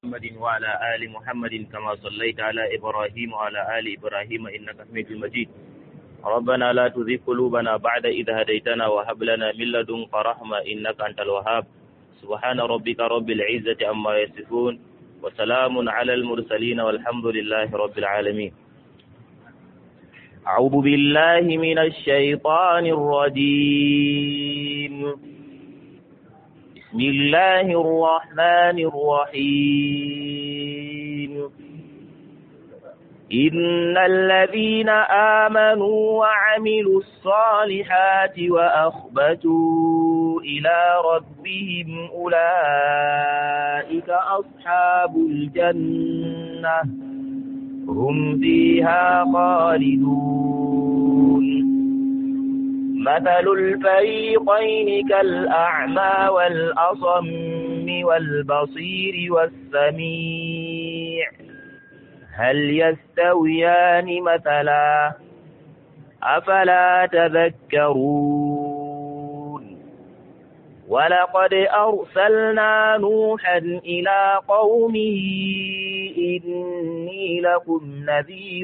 محمد وعلى آل محمد كما صليت على إبراهيم وعلى آل إبراهيم إنك حميد مجيد ربنا لا تزغ قلوبنا بعد إذ هديتنا وهب لنا من لدنك رحمة إنك أنت الوهاب سبحان ربك رب العزة عما يصفون وسلام على المرسلين والحمد لله رب العالمين أعوذ بالله من الشيطان الرجيم بسم الله الرحمن الرحيم إن الذين آمنوا وعملوا الصالحات وأخبتوا إلى ربهم أولئك أصحاب الجنة هم فيها خالدون مثل الفريقين كالأعمى والأصم والبصير والسميع هل يستويان مثلا أفلا تذكرون ولقد أرسلنا نوحا إلى قومه إني لكم نذير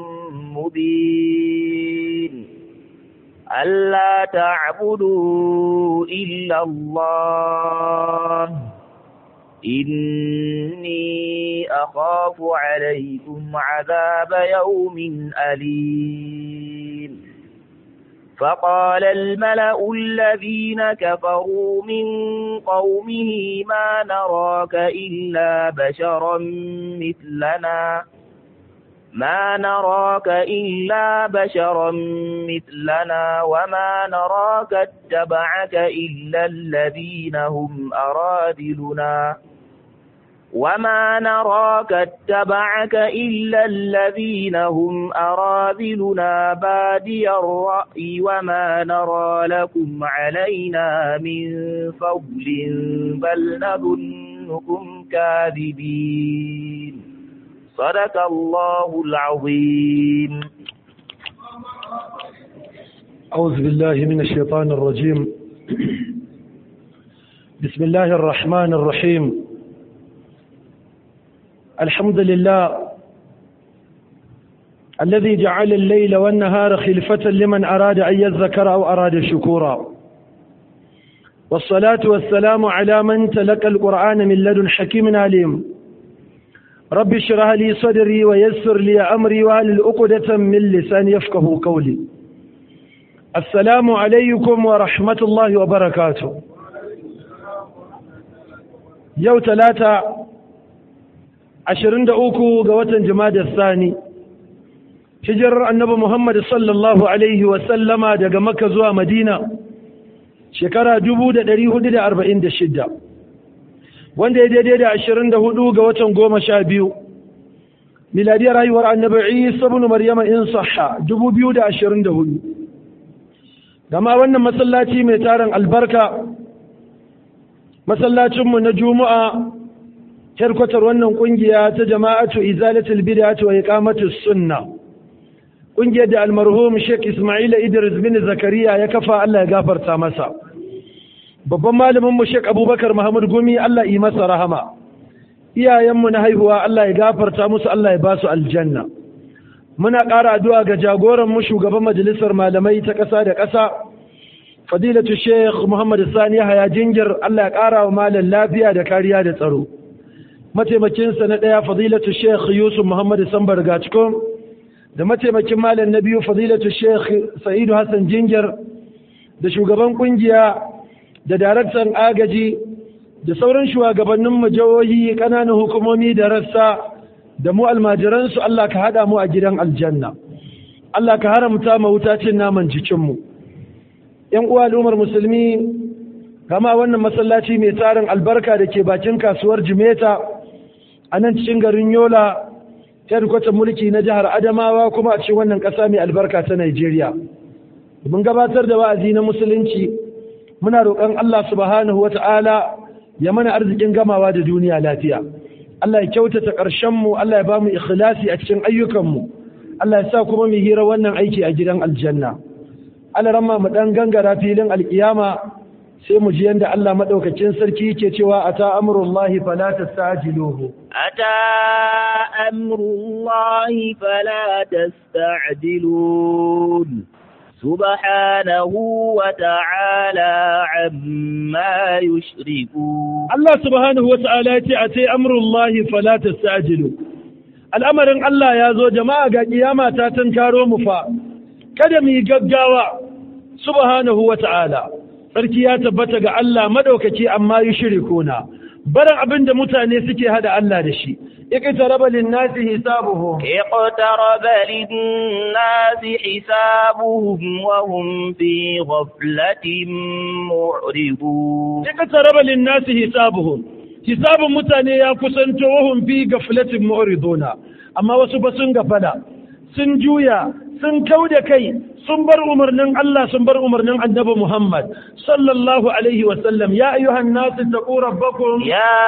مبين ألا تعبدوا إلا الله إني أخاف عليكم عذاب يوم أليم فقال الملأ الذين كفروا من قومه ما نراك إلا بشرا مثلنا ما نراك إلا بشرا مثلنا وما نراك اتبعك إلا الذين هم أرادلنا وما نراك اتبعك إلا الذين هم أراذلنا بادي الرأي وما نرى لكم علينا من فضل بل نظنكم كاذبين صدق الله العظيم أعوذ بالله من الشيطان الرجيم بسم الله الرحمن الرحيم الحمد لله الذي جعل الليل والنهار خلفة لمن أراد أن يذكر أو أراد شكورا والصلاة والسلام على من تلقى القرآن من لدن حكيم عليم رب اشرح لي صدري ويسر لي أمري وهل عقدة من لساني يفقه قولي السلام عليكم ورحمة الله وبركاته يوم ثلاثة ashirin da uku ga watan jimadar sani hijirar annabi muhammad sallallahu alaihi wasallama daga makka zuwa madina shekara dubu da ɗari hudu da arba'in da shidda wanda ya daidai da ashirin da hudu ga watan goma sha biyu miladiyar haihuwar annabi isa bin maryama in sahha dubu biyu da ashirin da hudu gama wannan masallaci mai tarin albarka masallacinmu na juma'a herkwatar wannan kungiya ta jama'atu izalatul bid'ati wa iqamatus sunna kungiyar da almarhum Sheikh Ismail Idris bin Zakariya ya kafa Allah ya gafarta masa babban malamin mu Sheikh Abubakar Muhammad Gumi Allah yi masa rahama iyayen mu na haihuwa Allah ya gafarta musu Allah ya ba su aljanna muna ƙara addu'a ga jagoran mu shugaban majalisar malamai ta ƙasa da ƙasa fadilatu Sheikh Muhammad Sani Haya Jingir Allah ya ƙara wa malam lafiya da kariya da tsaro mataimakinsa na ɗaya fadilatu sheikh yusuf muhammad sambar gacikon da mataimakin malam na biyu fadilatu sheikh sa'idu hassan jingir da shugaban kungiya da daraktan agaji da sauran shugabannin jihohi ƙananan hukumomi da rassa da mu almajiransu allah ka haɗa mu a gidan aljanna allah ka haramta ma wuta cin naman jikinmu yan uwa al'ummar musulmi kama wannan masallaci mai tarin albarka da ke bakin kasuwar jimeta a nan cikin garin yola kwatar mulki na jihar adamawa kuma a cikin wannan ƙasa mai albarka ta nigeria mun gabatar da wa'azi na musulunci muna roƙon allah subhanahu wa ta'ala ya mana arzikin gamawa da duniya lafiya allah ya kyautata ƙarshenmu allah ya ba mu ikhlasi a cikin ayyukanmu allah ya sa kuma mu hira wannan aiki a gidan aljanna allah ramma mu ɗan gangara filin alƙiyama sai mu ji yanda Allah madaukakin sarki yake cewa ata amrullahi fala tastajiluhu أتى أمر الله فلا تستعجلون سبحانه وتعالى عما يشركون Allah subhanahu wa ta'ala ya ce a ce amrullahi fala tastajilu al'amarin Allah ya zo jama'a ga kiyama ta karo mu fa kada mu yi gaggawa subhanahu wa ta'ala sarki ya tabbata ga Allah madaukaki amma yushrikuna barin abin da mutane suke hada Allah da shi iqtaraba lin-nasi hisabuhum اقترب للناس حسابهم وهم في غفلة معرضون iqtaraba lin-nasi hisabuhum hisabun mutane ya kusanto wahum fi gaflatin mu'riduna amma wasu ba sun gafala sun juya sun kauda kai sun bar umarnin Allah sun bar umarnin Annabi Muhammad sallallahu alaihi wa sallam ya ayyuhan nas taqu rabbakum يا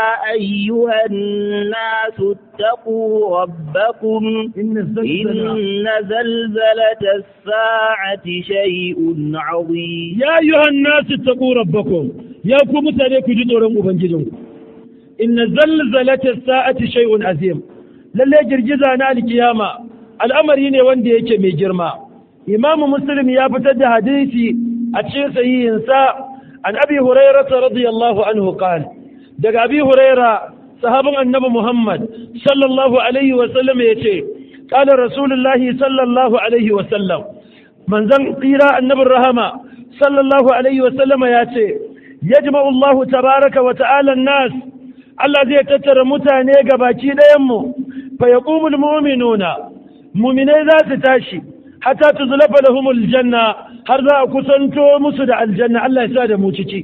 أيها الناس اتقوا ربكم inna zalzala إن زلزلة الساعة شيء عظيم ya ayyuhan nas taqu rabbakum ya ku mutane ku ji tsoron ubangijinku inna zalzalata sa'ati shay'un azim lalle girgiza na alkiyama al'amari ne wanda yake mai girma imamu muslim ya fitar da hadisi a cikin sahihinsa an abi hurairah radiyallahu anhu qala daga abi huraira sahabin annabi muhammad sallallahu alaihi wa sallam yace qala rasulullahi sallallahu alaihi wa sallam manzon tsira annabin rahama sallallahu alaihi wa sallama yace yajma'u Allah tabaraka wa ta'ala an-nas Allah zai tattara mutane ga baki ɗayanmu fa ya ƙumul muminuna muminai za su tashi hatta tu zulafa lahumul janna har za a kusanto musu da aljanna Allah ya sa da mu ciki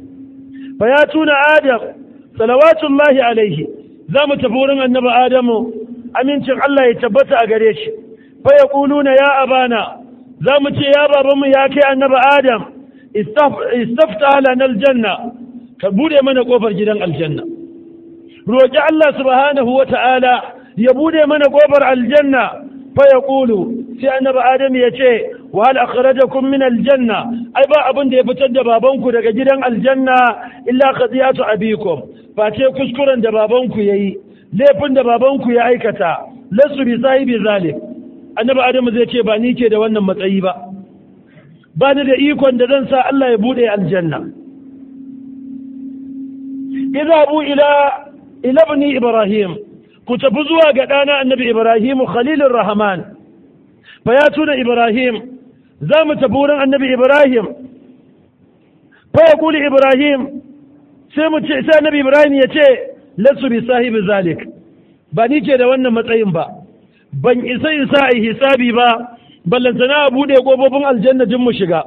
fa ya tuna adam salawatullahi alaihi za mu tafi wurin annabi adamu amincin Allah ya tabbata a gare shi fa ya ƙuluna ya abana za mu ce ya babanmu ya kai annabi adam istafta lana aljanna ka bude mana kofar gidan aljanna roƙi Allah subhanahu wa ta'ala ya bude mana ƙofar aljanna fa ya ƙulu sai annabi Adam ya ce wa hal akhrajakum min aljanna ai ba abin da ya fitar da babanku daga gidan aljanna illa qadiyatu abikum fa ce kuskuren da babanku yayi laifin da babanku ya aikata lasu bi sahibi zalik annabi Adam zai ce ba ni ke da wannan matsayi ba ba ni da ikon da zan sa Allah ya bude aljanna idhabu ila ila ibni ibrahim ku tafi zuwa ga ɗana annabi ibrahim khalilur rahman fa ya tuna ibrahim za mu tafi wurin annabi ibrahim fa ya kuli ibrahim sai mu ce sai annabi ibrahim ya ce lasu bi sahibi zalik ba ni ke da wannan matsayin ba ban isa in sa a hisabi ba ballantana a buɗe ƙofofin aljanna jin mu shiga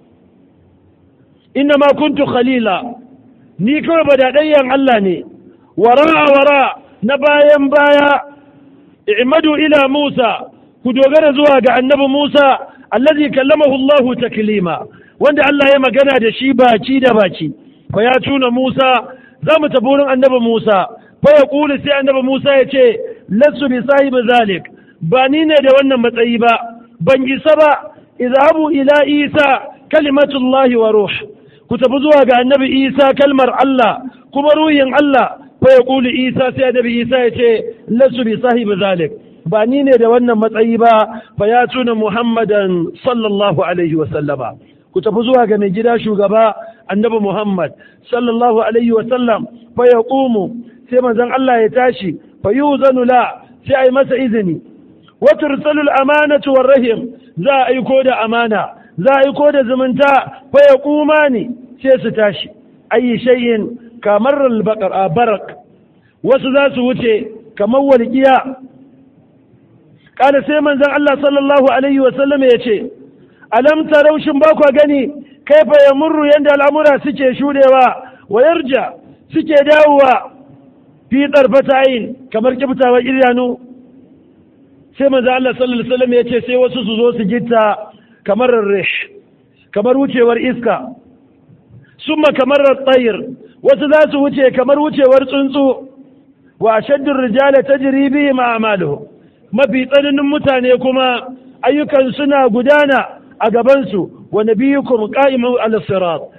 inna ma kuntu khalila ni kawai ba daɗayyan Allah ne wara wara na bayan baya i'madu ila Musa ku dogara zuwa ga annabi Musa allazi kallamahu Allah taklima wanda Allah ya magana da shi baki da baki fa ya tuna Musa za mu tafi wurin annabi Musa fa ya kuli sai annabi Musa ya ce lasu bi sahibi zalik ba ni ne da wannan matsayi ba ban isa ba izhabu ila Isa kalimatullahi wa ruh ku tafi zuwa ga annabi Isa kalmar Allah kuma ruhin Allah fa ya kuli Isa sai annabi Isa ya ce lasu bi sahibi zalik ba ni ne da wannan matsayi ba fa ya tuna Muhammadan sallallahu alaihi wa sallama ku tafi zuwa ga mai gida shugaba annabi Muhammad sallallahu alaihi wa sallam fa ya sai manzon Allah ya tashi fa yuzanu la sai ai masa izini wa tursalu al-amanatu war rahim za a aiko da amana za a aiko da zumunta fa ya kumani sai su tashi ayi shay'in kamar al barak wasu za su wuce kamar walƙiya kana sai manzon Allah sallallahu alaihi wa sallam ya ce alam taraushin ba ku gani kaifa yamurru yanda al'amura suke shudewa wa yarja suke dawowa fi tsarfatayin kamar kibtawar idanu sai manzo Allah sallallahu alaihi wasallam ya ce sai wasu su zo su gitta kamar rish kamar wucewar iska summa kamar tsayir wasu za su wuce kamar wucewar tsuntsu wa ashaddu rijala tajri bihim a'maluhum mafi tsananin mutane kuma ayyukan suna gudana a gabansu wa nabiyukum qa'imun ala sirat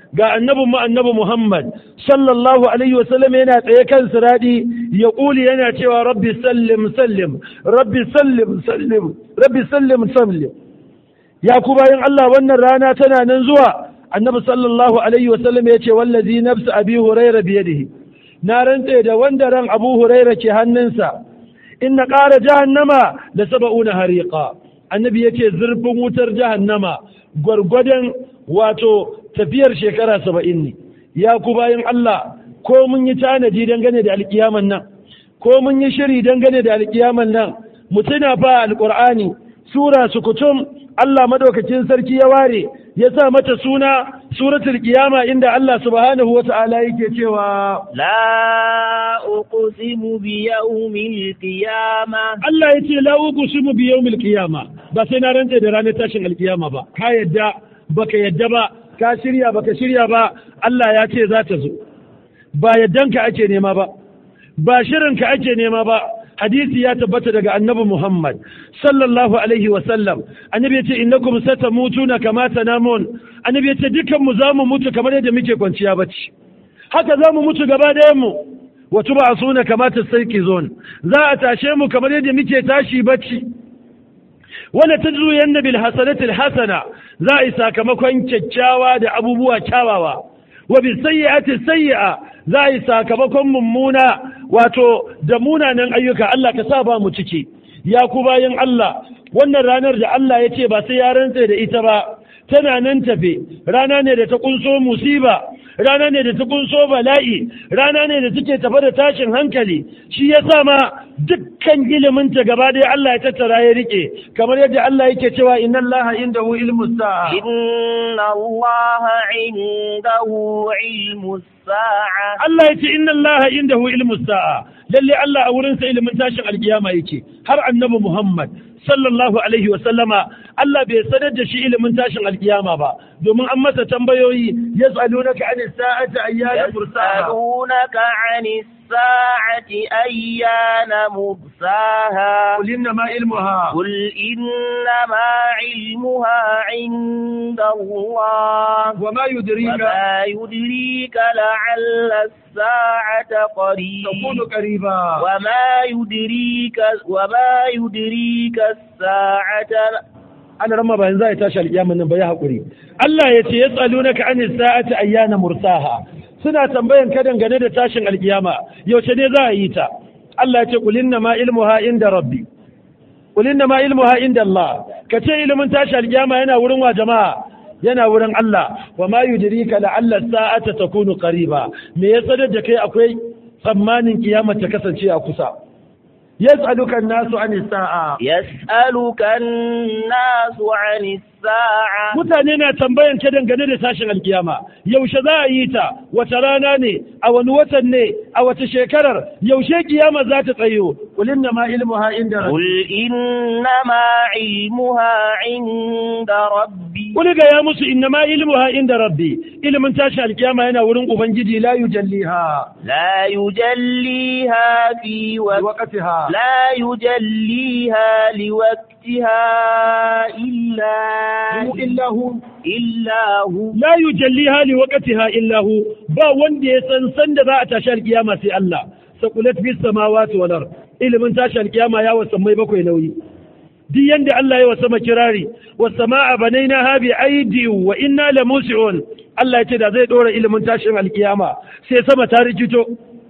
ga annabin mu annabi Muhammad sallallahu alaihi wasallam yana tsaye kan siradi ya kuli yana cewa rabbi sallim sallim rabbi sallim sallim rabbi sallim sallim ya ku bayan Allah wannan rana tana nan zuwa annabi sallallahu alaihi wasallam ya ce wallazi nafsu abi huraira biyadihi na rantse da wanda ran abu huraira ke hannunsa inna ƙara jahannama da saba'una hariqa annabi ya ce zurfin wutar jahannama gwargwadon wato tafiyar shekara saba'in ne ya ku bayan Allah ko mun yi tanadi dangane da alkiyaman nan ko mun yi shiri dangane da alkiyaman nan mutuna fa alqur'ani sura sukutum Allah madaukakin sarki ya ware ya sa mata suna suratul qiyama inda Allah subhanahu wata'ala yake cewa la uqsimu bi yawmil qiyama Allah yace la uqsimu bi yawmil qiyama ba sai na rantse da ranar tashin alkiyama ba ka yadda baka yadda ba ka shirya baka shirya ba Allah ya ce za ta zo ba yaddanka ake nema ba ba shirinka ake nema ba hadisi ya tabbata daga annabi Muhammad sallallahu alaihi wa sallam annabi ya ce innakum satamutuna kama tanamun annabi ya ce dukan mu zamu mutu kamar yadda muke kwanciya bacci haka zamu mutu gaba ɗayan mu wa tub'asuna kama tasayqizun za a tashe mu kamar yadda muke tashi bacci wala tajruyanna bil hasanati al hasana za a yi sakamakon kyakkyawa da abubuwa kyawawa wa bis sayyi'ati sayyi'a za a yi sakamakon mummuna wato da munanan ayyuka Allah ka sa ba mu ciki ya ku bayan Allah wannan ranar da Allah ya ce ba sai ya rantse da ita ba tana nan tafe rana ne da ta kunso musiba rana ne da ta kunso bala'i rana ne da take tafe da tashin hankali shi ya sa ma dukkan iliminta gaba ɗaya Allah ya tattara ya rike kamar yadda Allah yake cewa inna Allah indahu ilmu sa'a inna Allah indahu ilmu sa'a Allah ya ce inna Allah indahu ilmu sa'a lalle Allah a wurinsa ilimin tashin alkiyama yake har annabi Muhammad sallallahu alaihi wa sallama Allah bai sanar da shi ilimin tashin alkiyama ba domin an masa tambayoyi yas'alunaka anis sa'ati ayyana mursaha yas'alunaka anis sa'ati ayyana mursaha qul innama ilmuha قل إنما علمها عند الله وما يدريك وما يدريك لعل الساعة قريب تكون قريبا وما يدريك وما يدريك الساعة ana rama bayan za a tashi alƙiyaman nan ba ya haƙuri Allah ya ce yas'alunaka anis sa'ati ayyana mursaha suna tambayan ka dangane da tashin alƙiyama yaushe ne za a yi ta Allah ya ce qul inna ma ilmuha inda rabbi qul inna ma ilmuha inda Allah ka ce ilimin tashi alƙiyama yana wurin wa jama'a yana wurin Allah wa ma yudrika la'alla sa'ata takunu qariba me ya sanar da kai akwai tsammanin kiyama ta kasance a kusa yas'aluka an-nasu anis sa'a يسألك الناس عن الساعة mutane na tambayan ka dangane da tashin alkiyama yaushe za a yi ta wata rana ne a wani watan ne a wata shekarar yaushe kiyama za ta tsayo qul inna ma ilmuha inda rabbi قل إنما علمها عند ربي qul ga ya musu inna ma ilmuha inda rabbi ilimin tashin alkiyama yana wurin ubangiji la yujalliha لا يجليها في وقت waqtiha لا يجليها لوقتها إلا illa hu إلا هو la yujalliha li waqtiha illa hu ba wanda ya san san da za a tashi alkiyama sai Allah saqulat bis samawati wal ard ilimin tashi alkiyama ya wasa mai bakwai nauyi duk yanda Allah ya wasa makirari was samaa banainaha bi aidi wa inna la musiun Allah ya ce da zai dora ilimin tashin alkiyama sai sama ta rikito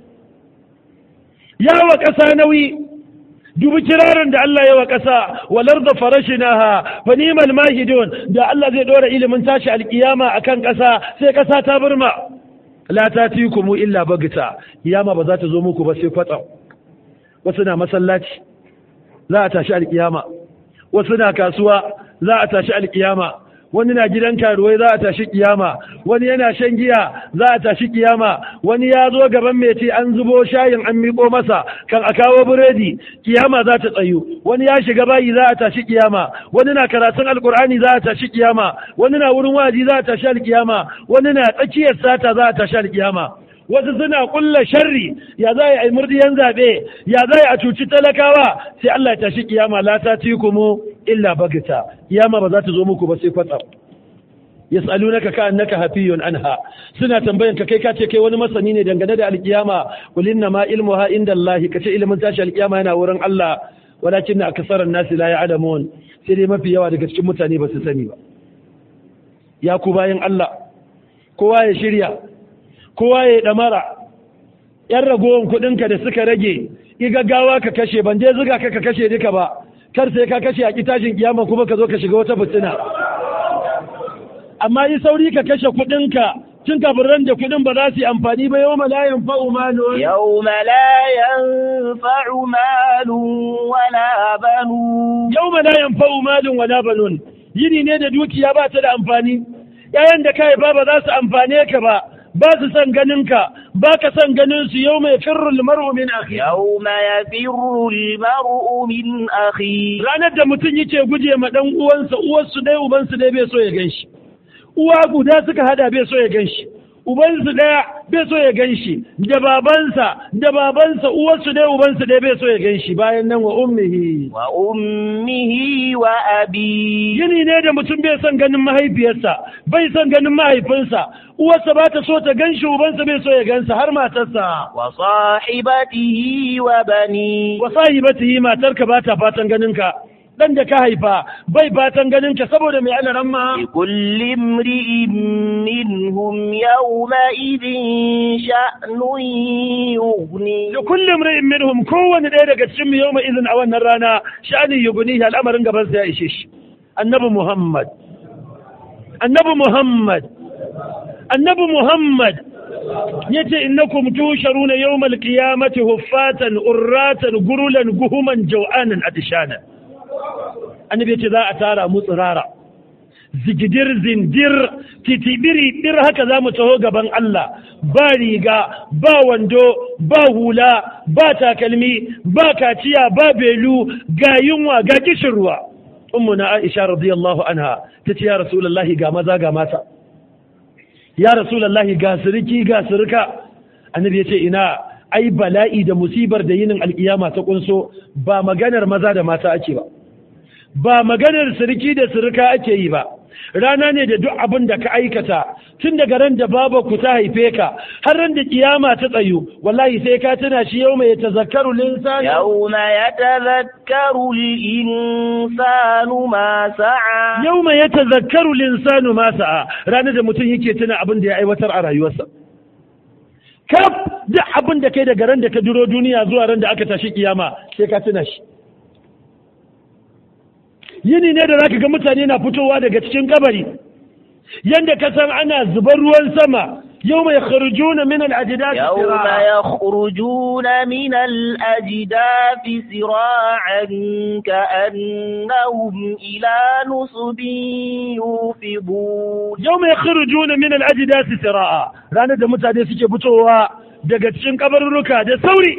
ya wa ƙasa nauyi dubi kirarin da Allah ya wa ƙasa walar da farashinaha fa ni'mal mahidun da Allah zai dora ilimin tashi alkiyama akan ƙasa sai ƙasa ta burma la tatikum illa bagta kiyama ba za ta zo muku ba sai kwatsa wasu na masallaci za a tashi alkiyama wasu na kasuwa za a tashi alkiyama wani na gidan karuwai za a tashi kiyama wani yana shan giya za a tashi kiyama wani ya zo gaban meti an zubo shayin an miƙo masa kan a kawo biredi kiyama za ta tsayu wani ya shiga bayi za a tashi kiyama wani na karatun alkur'ani za a tashi kiyama wani na wurin waji za a tashi alkiyama wani na tsakiyar sata za a tashi alkiyama wasu suna kulla sharri ya za a yi murdiyan zaɓe ya za a cuci talakawa sai Allah ya tashi kiyama la ta ci kuma illa bagita kiyama ba za ta zo muku ba sai kwatsa yas'alunaka ka annaka hafiyun anha suna tambayan ka kai ka ce kai wani masani ne dangane da alkiyama qul inna ma ilmuha indallahi ka ce ilimin tashi alkiyama yana wurin Allah walakin aksaran nasi la ya'lamun sai dai mafi yawa daga cikin mutane ba su sani ba ya ku bayan Allah kowa ya shirya kowa ya damara yan ragowar kuɗinka da suka rage igaggawa ka kashe ban je zuga ka ka kashe duka ba kar sai ka kashe a kitashin kiyama kuma ka zo ka shiga wata fitina amma yi sauri ka kashe kuɗinka tun kafin ran da kuɗin ba za su yi amfani ba yau malayan fa'u malun يوم لا ينفع مال ولا بنون yau malayan fa'u malun wala banun yini ne da dukiya ba ta da amfani yayan da ka haifa ba za su amfane ka ba ba su son ganin ka ba ka son ganin su yau mai firrul mar'u min akhi يوم يفر المرء من أخيه ranar da mutum yake guje ma dan uwansa uwarsu dai ubansu dai bai so ya ganshi uwa guda suka hada bai so ya ganshi ubansu daya bai so ya ganshi da babansa da babansa uwarsu dai ubansu dai bai so ya ganshi bayan nan wa ummihi وأمه وأبيه yini ne da mutum bai son ganin mahaifiyarsa bai son ganin mahaifinsa uwarsa ba ta so ta ganshi ubansa bai so ya gansa har matarsa وصاحبته وبنيه wa sahibatihi matarka ba ta fatan ganin ka dan da ka haifa bai fatan ganin ka saboda mai alaran ma لكل امرئ منهم يومئذ شأن يغنيه da kullum ra'in minhum kowane ɗaya daga cikin mu yawma izin a wannan rana sha'anin yuguni al'amarin gaban sa ya ishe shi annabi muhammad annabi muhammad annabi muhammad yace innakum tusharuna yawmal qiyamati huffatan urratan gurulan guhuman jaw'anan atishana annabi yace za a tara mu tsirara zigidir zindir titibiri dir haka za mu taho gaban Allah ba riga ba wando ba hula ba takalmi ba kaciya ba belu ga yunwa ga kishin ruwa ummuna Aisha radiyallahu anha tace ya rasulullahi ga maza ga mata ya rasulullahi ga siriki ga sirika annabi yace ina ai bala'i da musibar da yinin alkiyama ta kunso ba maganar maza da mata ake ba ba maganar siriki da sirika ake yi ba rana ne da duk abin da ka aikata tun daga ran da baba ku ta haife ka har ran da kiyama ta tsayu wallahi sai ka tuna shi yau mai tazakkaru linsan يوم يتذكر الإنسان ما سعى yau mai tazakkaru linsanu ma sa'a ranar da mutum yake tuna abin da ya aiwatar a rayuwarsa kaf duk abin da kai daga ran da ka duro duniya zuwa ran da aka tashi kiyama sai ka tuna shi yini ne da zaka ga mutane na fitowa daga cikin kabari yanda ka san ana zubar ruwan sama yau mai kharjuna min al-ajdad يوم يخرجون من الأجداث سراعا كأنهم إلى نصب يوفضون yau mai kharjuna min al-ajdad sira'a ranar da mutane suke fitowa daga cikin kabarurruka da sauri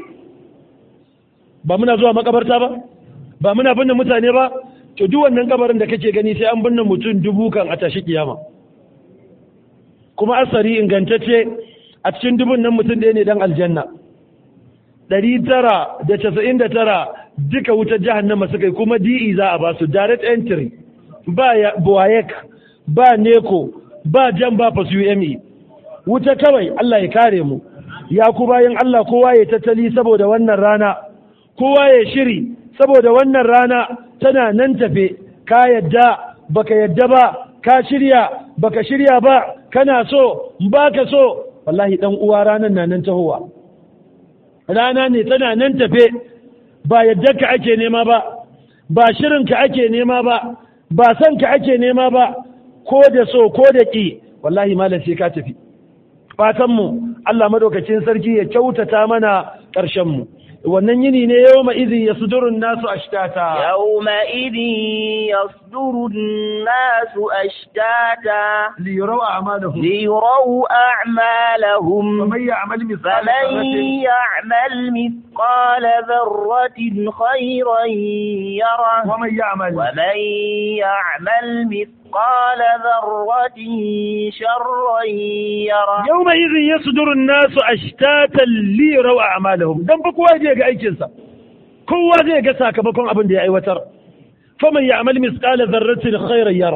ba muna zuwa makabarta ba ba muna binne mutane ba to duk wannan kabarin da kake gani sai an binne mutum dubu kan a tashi kiyama kuma asari ingantacce a cikin dubun nan mutum ɗaya ne dan aljanna ɗari tara da casa'in da tara duka wutar jahannama suka yi kuma di'i za a ba su direct entry ba ya buwayek ba neko ba jan ba fasu ume wuta kawai Allah ya kare mu ya ku bayan Allah kowa ya tattali saboda wannan rana kowa ya shiri saboda wannan rana tana nan tafe ka yadda baka yadda ba ka shirya baka shirya ba kana so baka so wallahi dan uwa ranan na nan tahowa rana ne tana nan tafe ba yadda ka ake nema ba ba shirin ka ake nema ba ba san ka ake nema ba ko da so ko da ki wallahi malam sai ka tafi fatan mu Allah madaukakin sarki ya kyautata mana ƙarshen mu wannan yini ne yau ma izin ya sudurun nasu ashtata يومئذ يصدر الناس أشتاتا liyarau a'malahum ليروا أعمالهم faman ya'mal mithqala فمن dharratin يعمل مثقال ذرة خيرا يره ومن يعمل ومن يعمل مثقال ذرة شرا يره yawma idhin yasduru an-nasu ashtatan liyarau a'malahum dan fa kowa zai ga aikin sa kowa zai ga sakamakon abin da ya aiwatar faman ya'mal mithqala dharratin khairan yara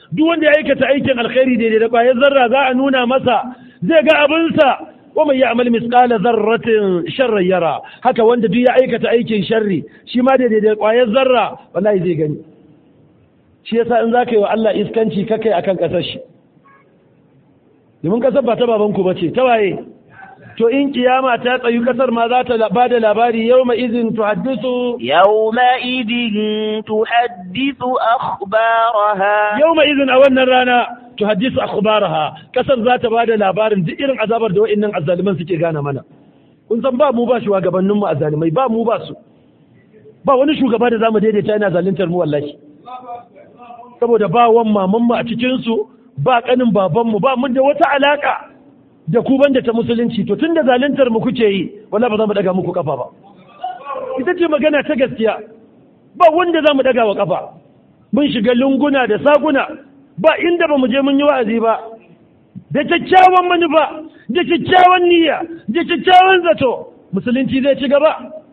duk wanda ya aikata aikin alkhairi daidai da ƙwayar zarra za a nuna masa zai ga abinsa wa mai ya'mal misqala zarratin sharran yara haka wanda duk ya aikata aikin sharri shi ma daidai da ƙwayar zarra wallahi zai gani shi yasa in zaka yi wa Allah iskanci kakai akan kasar shi domin kasar ba ta babanku bace ta waye to in kiyama ta tsayu kasar ma za ta ba da labari yau ma izin tuhaddisu يومئذ تحدث أخبارها yau ma izin a wannan rana tuhaddisu akhbaraha kasar za ta ba da labarin duk irin azabar da wa'annan azzaliman suke gane mana kun san ba mu ba shugabanninmu azzalimai ba mu ba su ba wani shugaba da zamu daidaita yana zaluntar mu wallahi saboda ba wan mamanmu a cikin su ba kanin babanmu ba mun da wata alaka da ku banda ta musulunci to tunda zaluntar mu kuke yi wallahi ba za mu daga muku kafa ba ita ce magana ta gaskiya ba wanda za mu daga wa kafa mun shiga lunguna da saguna ba inda ba mu je mun yi wa'azi ba da kyakkyawan manufa da kyakkyawan niyya da kyakkyawan zato musulunci zai ci gaba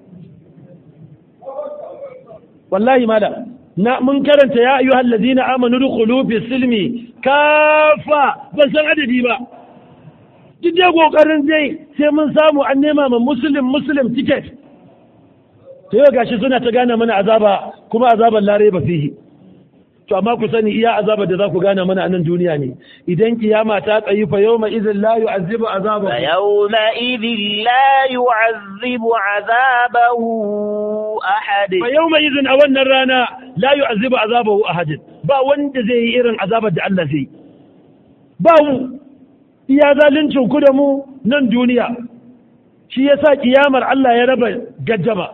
wallahi malam na mun karanta ya ayyuhal ladina amanu dukhulu fi silmi kafa ban san adadi ba duk dai kokarin dai sai mun samu an nema ma muslim muslim ticket to yau gashi suna ta gane mana azaba kuma azaban lare ba fihi to amma ku sani iya azabar da za ku gane mana a nan duniya ne idan kiyama ta tsayi fa yawma idhin la yu'azzibu azabahu فيومئذ لا يعذب عذابه أحد fa yawma idhin a wannan rana la yu'azzibu azabahu ahadin ba wanda zai yi irin azabar da Allah zai yi ba mu iya zaluncin ku da mu nan duniya shi yasa kiyamar Allah ya raba gaddama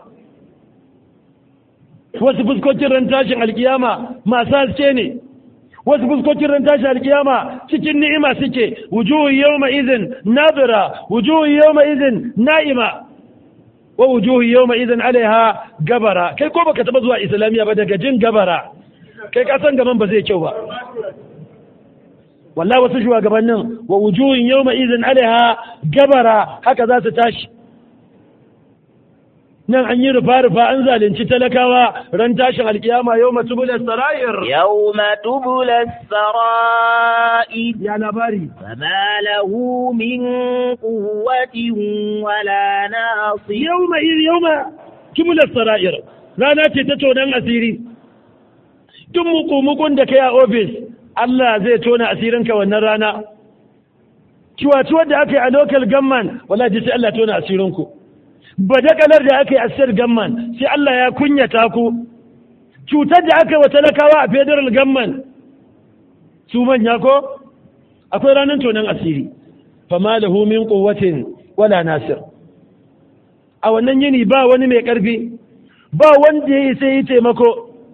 wasu fuskokin ran tashin alkiyama masu haske ne wasu fuskokin ran tashin alkiyama cikin ni'ima suke wujuhu yawma idhin nadira wujuhu yawma idhin na'ima wa wujuhu yawma idhin alaiha gabara kai ko baka taba zuwa islamiya ba daga jin gabara kai ka san gaban ba zai kyau ba wallahi wasu shugabannin wa wujuhun yawma idhin alaiha gabara haka za su tashi nan an yi rufa-rufa an zalunci talakawa ran tashin alkiyama yau matubula sarayir يوم تبلى السرائر ya labari فما له من قوة ولا ناصر yau ma iri yau ma tubula sarayir rana ce ta tonon asiri tun muku-mukun da kai a ofis Allah zai tona asirinka wannan rana ciwaciwar da aka yi a local gamman wala ji sai Allah tona asirinku badakalar da aka yi a sir gamman sai Allah ya kunyata ku cutar da aka yi wa talakawa a federal gamman su manya ko akwai ranar tonon asiri fama lahu min quwwatin wala nasir a wannan yini ba wani mai karfi ba wanda ya yi sai yi taimako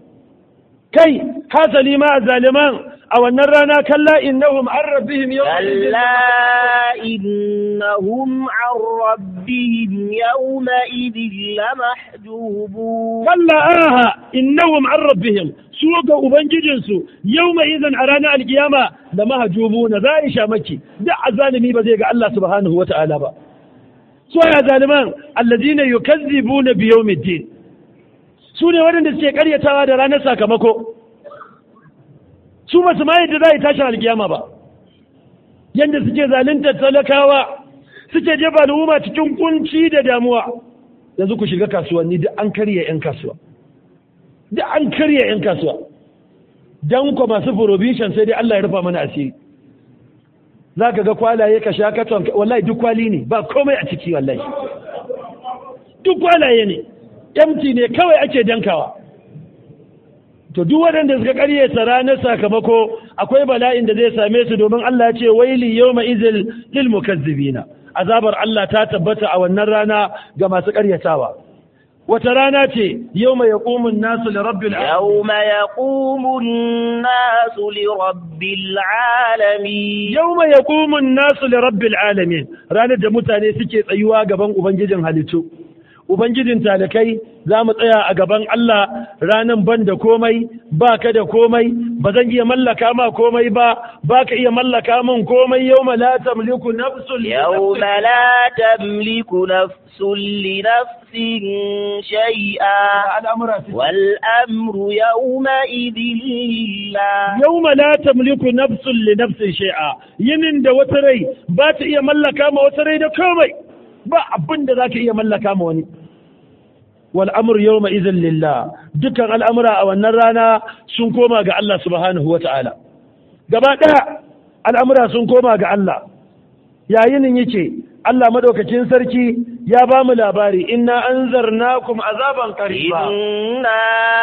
kai hasali ma a zaliman a wannan rana kalla innahum an rabbihim كلا إنهم عن ربهم يومئذ لمحجوبون kalla aha innahum an rabbihim su ga ubangijinsu yawma idan a ranar alkiyama da mahajubuna za a sha maki da azalimi ba zai ga Allah subhanahu wata'ala ba so ya zaliman alladina yukazzibuna bi yawmiddin su ne waɗanda suke karyatawa da ranar sakamako su ba su ma yadda za a yi tashin alkiyama ba yadda suke zalunta talakawa suke jefa al'umma cikin kunci da damuwa yanzu ku shiga kasuwanni duk an karya 'yan kasuwa duk an karya 'yan kasuwa don ku masu provision sai dai Allah ya rufa mana asiri za ka ga kwalaye ka sha katon wallahi duk kwali ne ba komai a ciki wallahi duk kwalaye ne empty ne kawai ake dankawa to duk waɗanda suka ƙaryata ranar sakamako akwai bala'in da zai same su domin Allah ya ce waili yawma izil lil mukazzibina azabar Allah ta tabbata a wannan rana ga masu ƙaryatawa wata rana ce yawma yaqumun nasu li rabbil يوم يقوم الناس لرب العالمين yawma yaqumun nasu li rabbil alamin ranar da mutane suke tsayuwa gaban ubangijin halittu ubangijin talakai za mu tsaya a gaban Allah ranan ban da komai ba ka da komai ba zan iya mallaka ma komai ba ba ka iya mallaka min komai yau la tamliku nafsul يوم لا تملك نفس لنفس شيئا al'amura su والأمر يومئذ لله yau la tamliku nafsun li nafsin shay'a yinin da wata rai ba ta iya mallaka ma wata rai da komai ba abin da za ka iya mallaka ma wani wal amru yawma idhin lillah dukkan al'amura a wannan rana sun koma ga Allah subhanahu wa ta'ala gaba ɗaya al'amura sun koma ga Allah yayin yake Allah madaukakin sarki ya ba mu labari inna anzarnakum azaban qariba إنا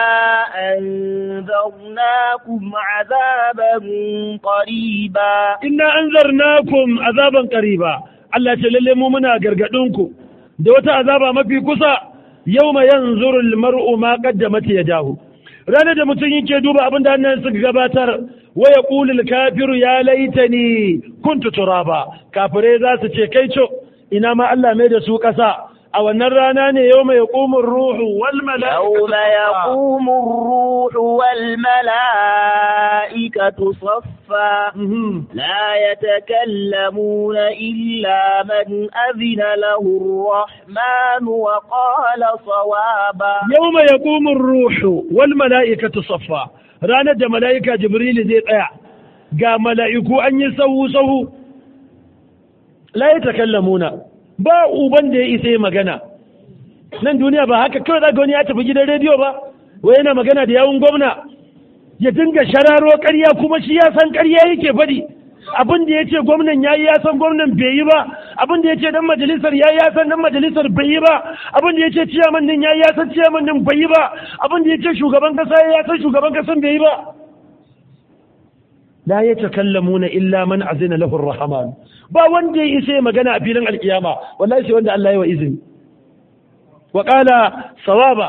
أنذرناكم عذابا قريبا inna anzarnakum azaban qariba Allah ce lalle mu muna gargadin ku da wata azaba mafi kusa yawma yanzuru almar'u ma qaddamat yadahu ranar da mutum yake duba abin da hannun suka gabatar wa yaqulu alkafiru ya laitani kuntu turaba kafirai za su ce kai co ina ma Allah mai da su kasa a wannan rana ne yawma yaqumu ruhu wal يوم يقوم الروح والملائكة صفا Mhm. لا يتكلمون إلا من أذن له الرحمن وقال صوابا yawma yaqumu ar-ruhu wal mala'ikatu saffa ranar da mala'ika jibril zai tsaya ga mala'iku an yi sahu sahu la yatakallamuna ba uban da ya isa yi magana nan duniya ba haka kawai zaka wani ya tafi gidan rediyo ba wai yana magana da yawun gwamna ya dinga shararo ƙarya kuma shi ya san ƙarya yake faɗi abin da ya ce gwamnan ya yi ya san gwamnan bai yi ba abin da ya ce dan majalisar ya yi ya san dan majalisar bai yi ba abin da ya ce ciyaman din ya yi ya san ciyaman din bai yi ba abin da ya ce shugaban kasa ya yi ya san shugaban kasan bai yi ba la yatakallamuna illa man azina lahu ar-rahman ba wanda ya isa ya magana a filin alkiyama wallahi sai wanda Allah ya wa izini wa qala sawaba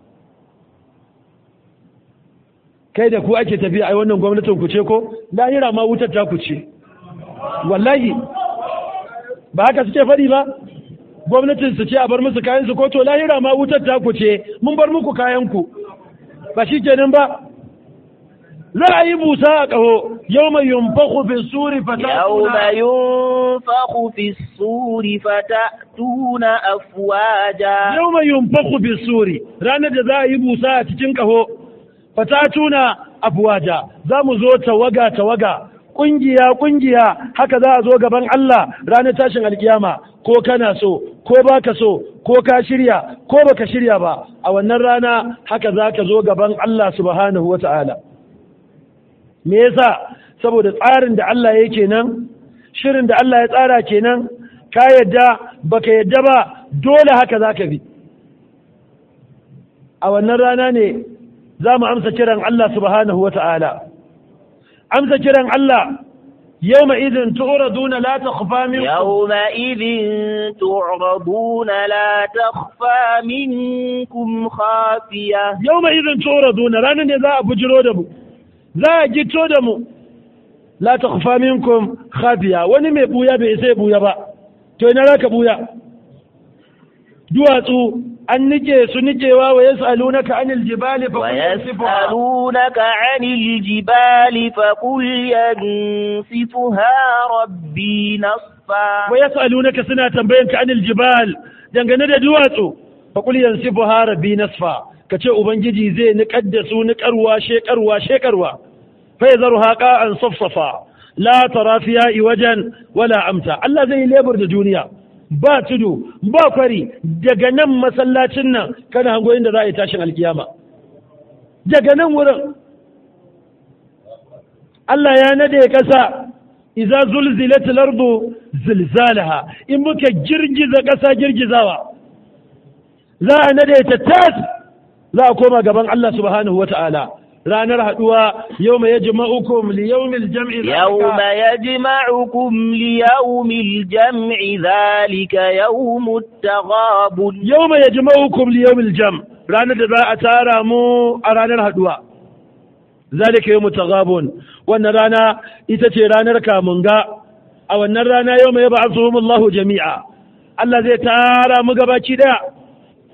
kai da ku ake tafiya ai wannan gwamnatin ku ce ko lahira ma wutar ta ku ce wallahi ba haka suke faɗi ba gwamnatin su ce a bar musu kayan su ko to lahira ma wutar ta ku ce mun bar muku kayan ku ba shi kenan ba za a yi busa a ƙaho yau mai yumfaku fi suri يوم fata ينفخ في الصور فتأتون أفواجا yau mai yumfaku fi suri ranar da za a yi busa a cikin ƙaho fatatuna afwaja za mu zo tawaga tawaga ƙungiya ƙungiya haka za a zo gaban Allah ranar tashin alkiyama ko kana so ko baka so ko ka shirya ko baka shirya ba a wannan rana haka za ka zo gaban Allah subhanahu wa ta'ala me yasa saboda tsarin da Allah ya kenan shirin da Allah ya tsara kenan ka yadda baka yadda ba dole haka za ka bi a wannan rana ne za mu amsa kiran Allah subhanahu wa ta'ala amsa kiran Allah yau ma idin tu'raduna la takhfa minkum يومئذ تعرضون لا تخفى منكم خافية yau ma idin tu'raduna ranar ne za a bujiro da mu za a gito da mu la takhfa minkum khafiya wani mai buya bai sai buya ba to ina raka buya duwatsu an nike su nikewa wa yas'alunaka anil jibali fa qul yansifuha ويسألونك عن الجبال فقل ينسفها ربي نصفا wa yas'alunaka suna tambayanka anil jibal dangane da duwatsu fa qul yansifuha rabbi nasfa kace ubangiji zai niƙar da su niƙarwa shekarwa shekarwa fa yadharuha qa'an safsafa la tara fiha iwajan wala amta Allah zai lebur da duniya ba tudu ba kwari daga nan masallacin nan kana hango inda za a yi tashin alkiyama daga nan wurin Allah ya nade ƙasa iza zulzilatil ardu zilzalaha in muka girgiza ƙasa girgizawa za a nade ta tas za a koma gaban Allah subhanahu wata'ala ranar haduwa yawma yajma'ukum li yawmil jam'i يوم يجمعكم ليوم الجمع ذلك يوم التغابن yawma yajma'ukum li yawmil jam ranar da za a tara mu a ranar haduwa zalika yawmut taghabun wannan rana ita ce ranar kamunga a wannan rana yawma yab'athuhum Allahu jami'a Allah zai tara mu gabaci daya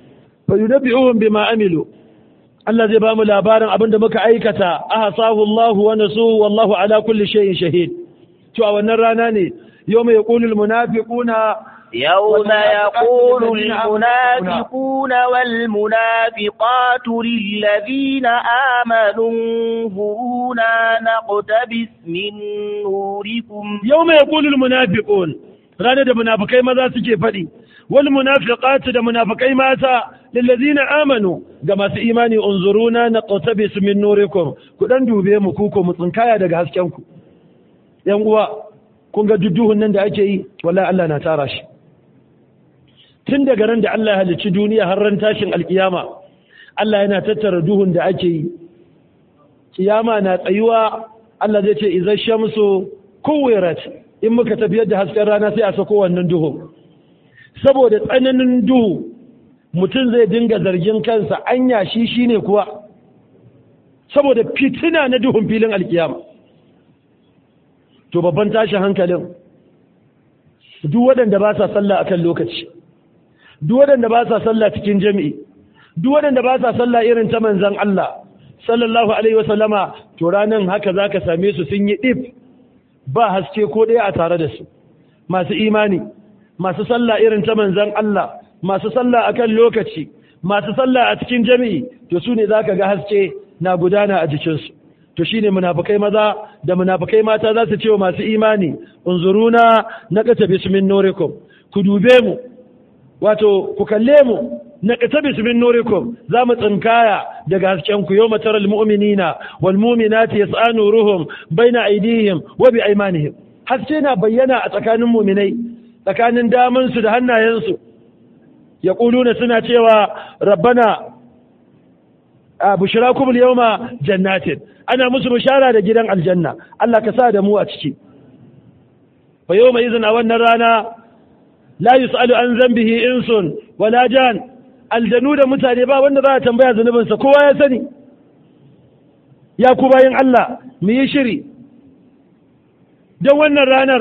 fa yunabbi'uhum bima amilu Allah zai ba mu labarin abin da muka aikata ahsahu Allahu wa nasuhu wallahu ala kulli shay'in shahid to a wannan rana ne yawma yaqulul munafiquna يوم يقول المنافقون والمنافقات للذين آمنوا انظرونا نقتبس من نوركم يوم يقول المنافقون ranar da munafikai maza suke faɗi wal munafiqatu da munafikai mata lillazina amanu ga masu imani unzuruna naqtabis min nurikum ku dan dube mu ku ko mu tsinkaya daga hasken ku yan uwa kun ga dudduhun nan da ake yi wallahi Allah na tara shi tun daga ran da Allah ya halicci duniya har ran tashin alkiyama Allah yana tattara duhun da ake yi kiyama na tsayuwa Allah zai ce idza shamsu kuwirat in muka tafiyar da hasken rana sai a sako wannan duhu saboda tsananin duhu mutum zai dinga zargin kansa anya shi shine kuwa saboda fitina na duhun filin alkiyama to babban tashin hankalin duk waɗanda ba sa sallah akan lokaci duk waɗanda ba sa sallah cikin jami'i duk waɗanda ba sa sallah irin ta manzon Allah sallallahu alaihi wasallama to ranan haka zaka same su sun yi dip ba haske ko ɗaya a tare da su masu imani masu sallah irin ta manzon Allah masu sallah akan lokaci masu sallah a cikin jami'i to su ne zaka ga haske na gudana a jikinsu to shine munafikai maza da munafikai mata za su ce wa masu imani unzuruna naqata bismin nurikum ku dube mu wato ku kalle mu naqata bismin nurikum za mu tsinkaya daga hasken ku yawma taral mu'minina wal mu'minati yas'a nuruhum baina aydihim wa bi aymanihim haske na bayyana a tsakanin mu'minai tsakanin damansu da hannayensu yaquluna suna cewa rabbana a bushrakum al-yawma jannatin ana musu bishara da gidan aljanna Allah ka sa da mu a ciki fa yawma idhin a wannan rana la yus'alu an zambihi insun wala jan aljanu da mutane ba wanda za a tambaya zunubinsa kowa ya sani ya ku bayin Allah mu yi shiri don wannan ranar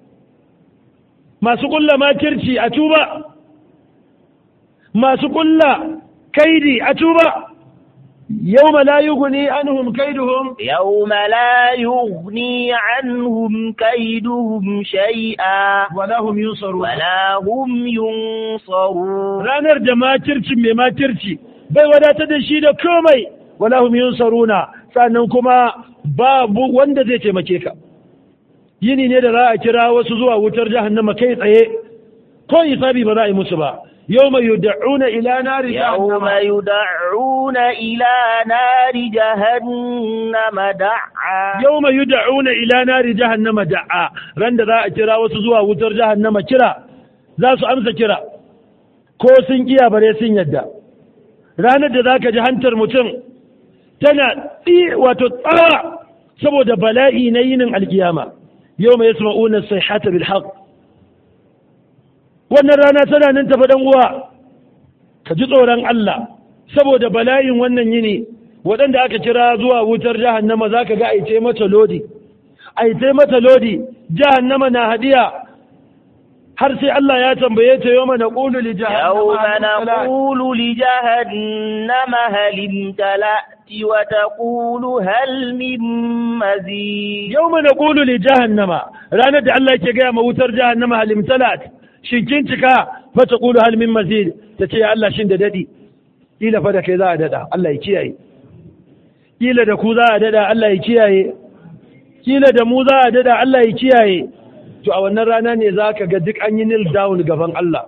masu kulla makirci a tuba masu kulla kaidi a tuba يوم لا يغني عنهم كيدهم يوم لا يغني عنهم كيدهم شيئا ولا هم ينصرون ولا هم ينصرون ranar da makirci mai makirci bai wadata da shi da komai wala hum yunsaruna sannan kuma babu wanda zai taimake ka yini ne da za a kira wasu zuwa wutar jahannama kai tsaye ko hisabi ba za a yi musu ba يوم يدعون إلى نار يوم يدعون إلى نار جهنم دعا يوم يدعون إلى نار جهنم دعا رند ذا كرا وسزوا وتر جهنم كرا ذا سو أمس كرا ko sun kiya bare sun yadda ranar da zaka ji hantar mutum tana tsi wato tsawa saboda bala'i na yinin alkiyama yau mai yasma'una sayhata bil haqq wannan rana tana nan tafi dan uwa ka ji tsoron Allah saboda bala'in wannan yini waɗanda aka kira zuwa wutar jahannama za ka ga aice mata lodi aice mata lodi jahannama na hadiya har sai Allah ya tambaye ta yau mana ƙulu li يوم نقول لجهنم هل امتلأت وتقول هل من مزيد yau mana ƙulu li jahannama ranar da Allah ke gaya ma wutar jahannama halim talat shin kin cika fa ta ƙulu hal min mazid ta ce ya Allah shin da daɗi kila fa da kai za a daɗa Allah ya kiyaye kila da ku za a daɗa Allah ya kiyaye kila da mu za a daɗa Allah ya kiyaye to a wannan rana ne za ka ga duk an yi nil down gaban Allah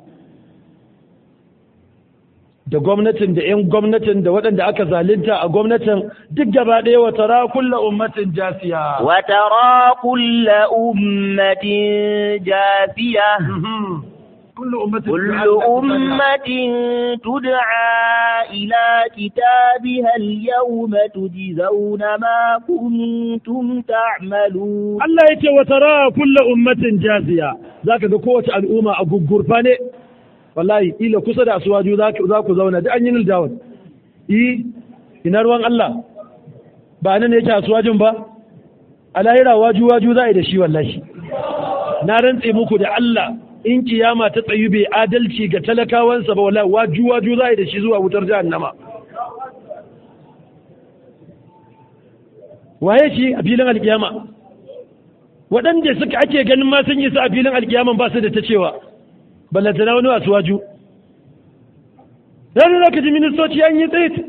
da gwamnatin da 'yan gwamnatin da waɗanda aka zalunta a gwamnatin duk gaba ɗaya wa tara kulla ummatin jasiya وترى كل أمة جاثية kullu ummatin كل أمة تدعى إلى كتابها اليوم تجزون ما كنتم تعملون Allah ya ce wa tara kulla ummatin jasiya zaka ga kowace al'umma a gugurfa ne wallahi ila kusa da asuwaju za ku zauna da an yi nil down yi ina ruwan Allah ba nan ne yake asuwajin ba a lahira waju waju za a yi da shi wallahi na rantse muku da Allah in kiyama ta tsayu bai adalci ga talakawansa ba wala waju waju za da shi zuwa wutar jahannama waye shi a filin alkiyama waɗanda suka ake ganin ma sun yi su a filin alkiyaman ba su da ta cewa ballantana wani wasu waju ranar da ka ji ministoci an yi tsaye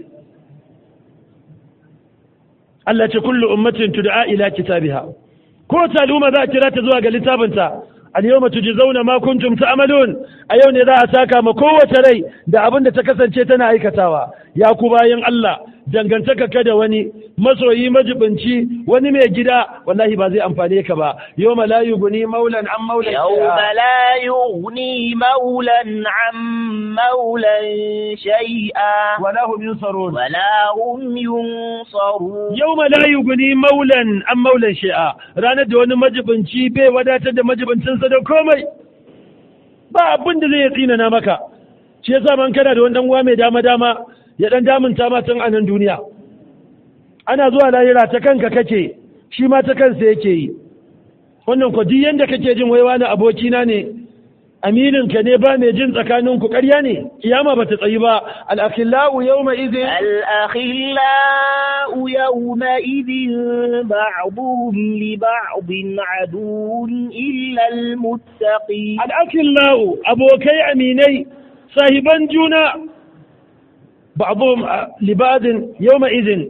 Allah ce kullu ummatin tud'a ila kitabiha ko ta al'umma za a kira ta zuwa ga littafinta al-yawma tujzauna ma kuntum ta'malun a yau ne za a saka ma kowace rai da abin da ta kasance tana aikatawa ya ku bayan Allah dangantaka ka da wani masoyi majibinci wani mai gida wallahi ba zai amfane ka ba yau la yughni maulan an maulan يوم لا يغني مولا عن مولا شيئا wala hum yunsarun ولا هم ينصرون yau la yughni maulan an maulan shi'a ranar da wani majibinci bai wadatar da majibincinsa da komai ba abin da zai tsinana maka shi yasa man kana da wani dan uwa mai dama dama ya dan damunta ma tun a nan duniya ana zuwa lahira ta kanka kake shi ma ta kansa yake yi wannan ko duk yanda kake jin wai wani abokina ne aminin ka ne ba mai jin tsakanin ku ƙarya ne kiyama ba ta tsayi ba al-akhillau yawma idhin الأخلاء يومئذ بعضهم لبعض عدو إلا المتقين al-akhillau abokai aminai sahiban juna ba'dhum libadin yawma idhin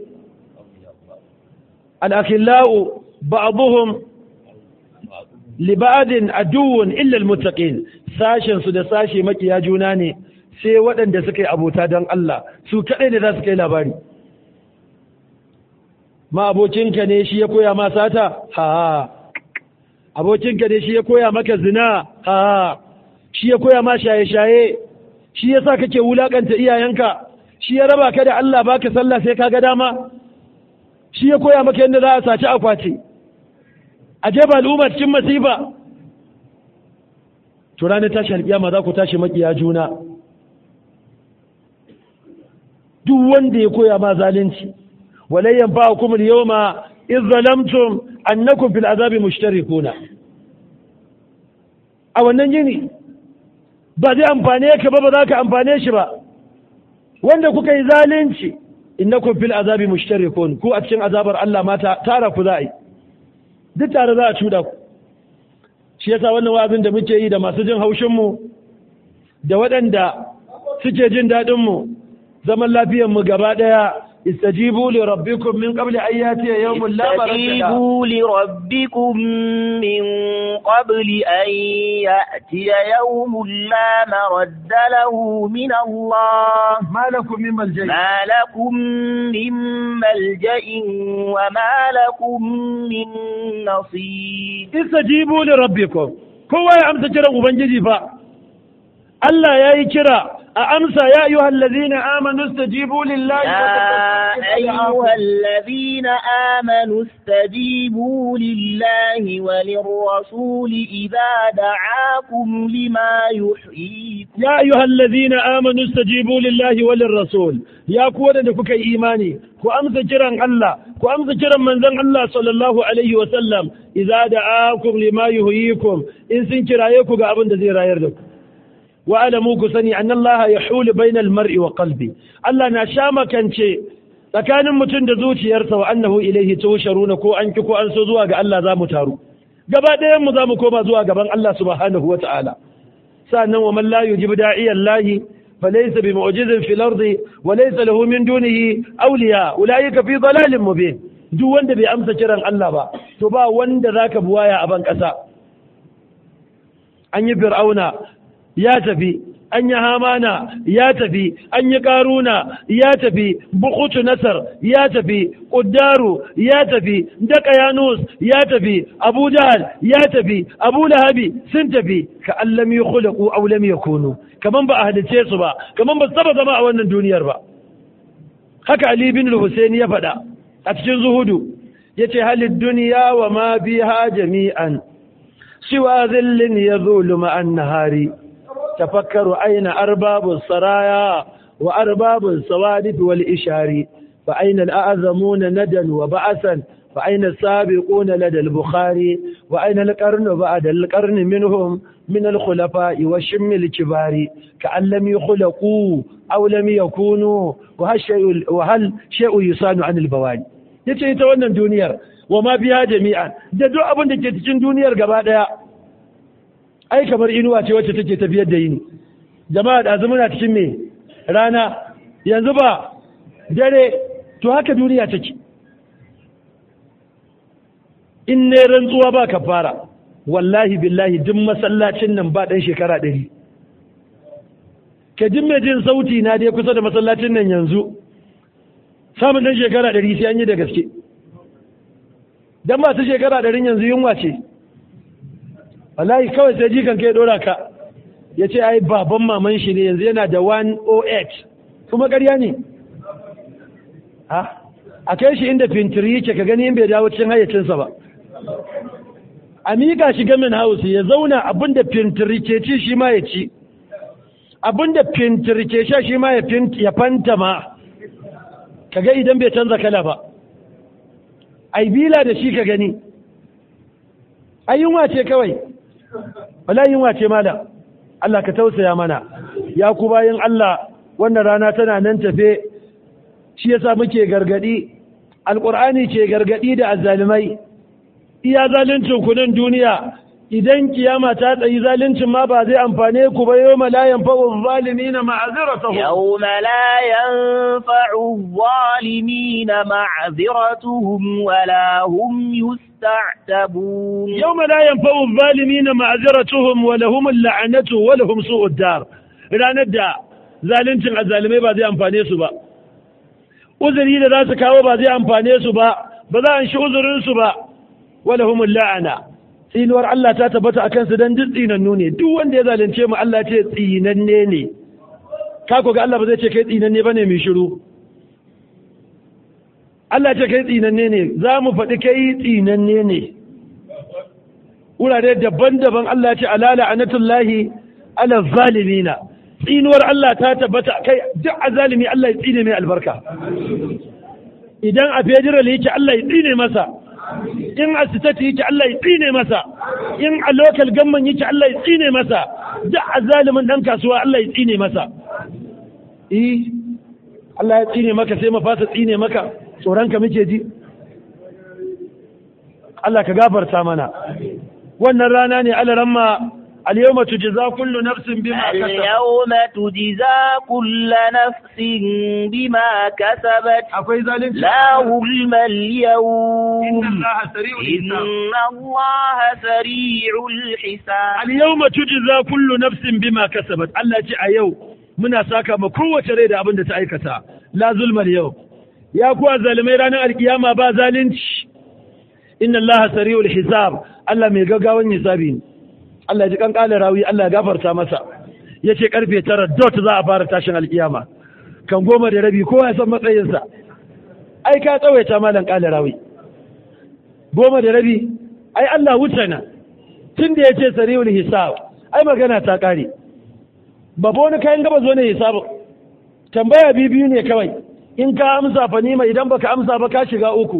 al-akhillau ba'dhum libadin aduwwun illa almuttaqin sashen su da sashe makiya juna ne sai waɗanda suka yi abota don Allah su kaɗai ne za su kai labari ma abokinka ne shi ya koya ma sata ha abokinka ne shi ya koya maka zina ha shi ya koya ma shaye-shaye shi ya sa kake wulakanta iyayenka shi ya raba ka da Allah baka sallah sai ka ga dama shi ya koya maka yadda za a saci akwati a jefa al'umma cikin masifa to ranar tashi alƙiyama za ku tashi makiya juna duk wanda ya koya ma zalunci walayyan ba hukumar yau ma in zalamtum annakum fil azabi mushtarikuna a wannan yini ba zai amfane ka ba ba za ka amfane shi ba wanda kuka yi zalunci innakum fil azabi mushtarikun ku a cikin azabar Allah mata tara ku za a yi duk tare za a cuda ku shi yasa wannan wa'azin da muke yi da masu jin haushinmu da waɗanda suke jin daɗinmu zaman lafiyanmu gaba ɗaya istajibu li rabbikum min qabli an yatiya yawmun la maradda استجيبوا لربكم من قبل أن يأتي يوم لا مرد له من الله ma lakum min malja'i ما لكم من ملجأ وما لكم من نصير istajibu li rabbikum kowa ya amsa kiran ubangiji fa Allah ya yi kira a amsa ya ayyuhal ladzina amanu istajibu lillahi wa يا أيها الذين آمنوا استجيبوا لله وللرسول إذا دعاكم لما يحييكم يا أيها الذين آمنوا استجيبوا لله وللرسول يا كوانا دكوك إيماني كو أمس جران الله كو أمس جران من ذن الله صلى الله عليه وسلم إذا دعاكم لما يحييكم إن سنكر أيكو قابن دزير يردك وأعلموا كسني أن الله يحول بين المرء وقلبه الله نشام كان شيء tsakanin mutum da zuciyarsa wa annahu ilaihi tusharuna ko an ki ko an so zuwa ga Allah za mu taru gaba ɗayan mu za mu koma zuwa gaban Allah subhanahu wa ta'ala sannan wa man la yujib da'iya Allah falaysa bi mu'jizin fil ardi wa laysa lahu min dunihi awliya ulaika fi dalalin mubin duk wanda bai amsa kiran Allah ba to ba wanda zaka buwaya a ban ƙasa an yi fir'auna ya tafi an yi hamana ya tafi an yi karuna ya tafi bukutu nasar ya tafi ƙuddaru ya tafi daka yanus ya tafi abu jahal ya tafi abu lahabi sun tafi ka allam yi khulaqu aw lam yakunu kaman ba a halice su ba kaman ba su taba zama a wannan duniyar ba haka ali bin al ya faɗa a cikin zuhudu yace halid duniya wa ma biha jami'an siwa zillin yazulu ma'an nahari تفكروا أين أرباب السرايا وأرباب الصوادف والإشار فأين الأعظمون ندا وبعثا فأين السابقون لدى البخاري وأين القرن بعد القرن منهم من الخلفاء والشم الكبار كأن لم يخلقوا أو لم يكونوا وهل شيء, وهل شيء يصان عن البواني yace ita wannan duniyar wa ma biya jami'an da duk abin da ke cikin duniyar gaba daya ai kamar inuwa ce wacce take tafiyar da yini jama'a da muna cikin me rana yanzu ba dare to haka duniya take in ne rantsuwa ba ka fara wallahi billahi duk masallacin nan ba ɗan shekara ɗari ka jin mai jin sauti na dai kusa da masallacin nan yanzu samun ɗan shekara ɗari sai an yi da gaske don masu shekara ɗarin yanzu yunwa ce wallahi kawai sai jikan kai ɗora ka ya ce ai baban maman shi ne yanzu yana da 108 kuma ƙarya ne a kai shi inda fintiri yake ka gani in bai dawo cikin hayyacinsa ba a miƙa shi gamin house ya zauna abinda fintiri ke ci shi ma ya ci abinda fintiri ke sha shi ma ya fanta ma ka ga idan bai canza kala ba ai bila da shi ka gani ai yunwa ce kawai wala yunwa ce malam Allah ka tausaya mana ya ku bayan Allah wannan rana tana nan tafe shi yasa muke gargadi alqur'ani ke gargadi da azzalimai iya zaluncin ku nan duniya idan kiyama ta tsayi zaluncin ma ba zai amfane ku ba yau la yanfa'u zalimina ma'aziratuhum يوم لا ينفع الظالمين معذرتهم ولا هم يستعتبون يوم لا ينفع الظالمين معذرتهم ولهم اللعنة ولهم سوء الدار ranar da zaluncin azalimai ba zai amfane su ba uzuri da za su kawo ba zai amfane su ba ba za a shi uzurinsu ba walahumul la'ana tsinuwar Allah ta tabbata a kansu don duk tsinannu ne duk wanda ya zalunce mu Allah ce tsinanne ne ka ga Allah ba zai ce kai tsinanne bane mai shiru Allah ce kai tsinanne ne za mu faɗi kai tsinanne ne wurare daban-daban Allah ce alala anatullahi ala zalimina tsinuwar Allah ta tabbata kai duk azalimi Allah ya tsine mai albarka idan a federal yake Allah ya tsine masa in a sitati yake Allah ya tsine masa in a local gamman yake Allah ya tsine masa duk azalimin dan kasuwa Allah ya tsine masa eh Allah ya tsine maka sai mafasa tsine maka tsoron ka muke ji Allah ka gafarta mana wannan rana ne alaramma اليوم تجزى كل نفس بما كسبت اليوم تجزى كل نفس بما كسبت akwai zalunci لا ظلم اليوم إن الله سريع إن الحساب الله سريع الحساب اليوم تجزى كل نفس بما كسبت Allah ce a yau muna saka ma kowace rai da abin da ta aikata la zulmal yau ya kuwa zalimai ranar alkiyama ba zalunci inna Allah sari'ul hisab Allah mai gaggawan hisabi ne Allah ji kan kala rawi Allah ya gafarta masa yace karfe tara dot za a fara tashin alkiyama kan goma da rabi kowa ya san matsayinsa ai ka tsawaita malam kala rawi goma da rabi ai Allah wuce na tun da yace sari'ul hisab ai magana ta kare babu wani kayan gaba zo ne hisabu tambaya biyu ne kawai in ka amsa fa nima idan baka amsa ba ka shiga uku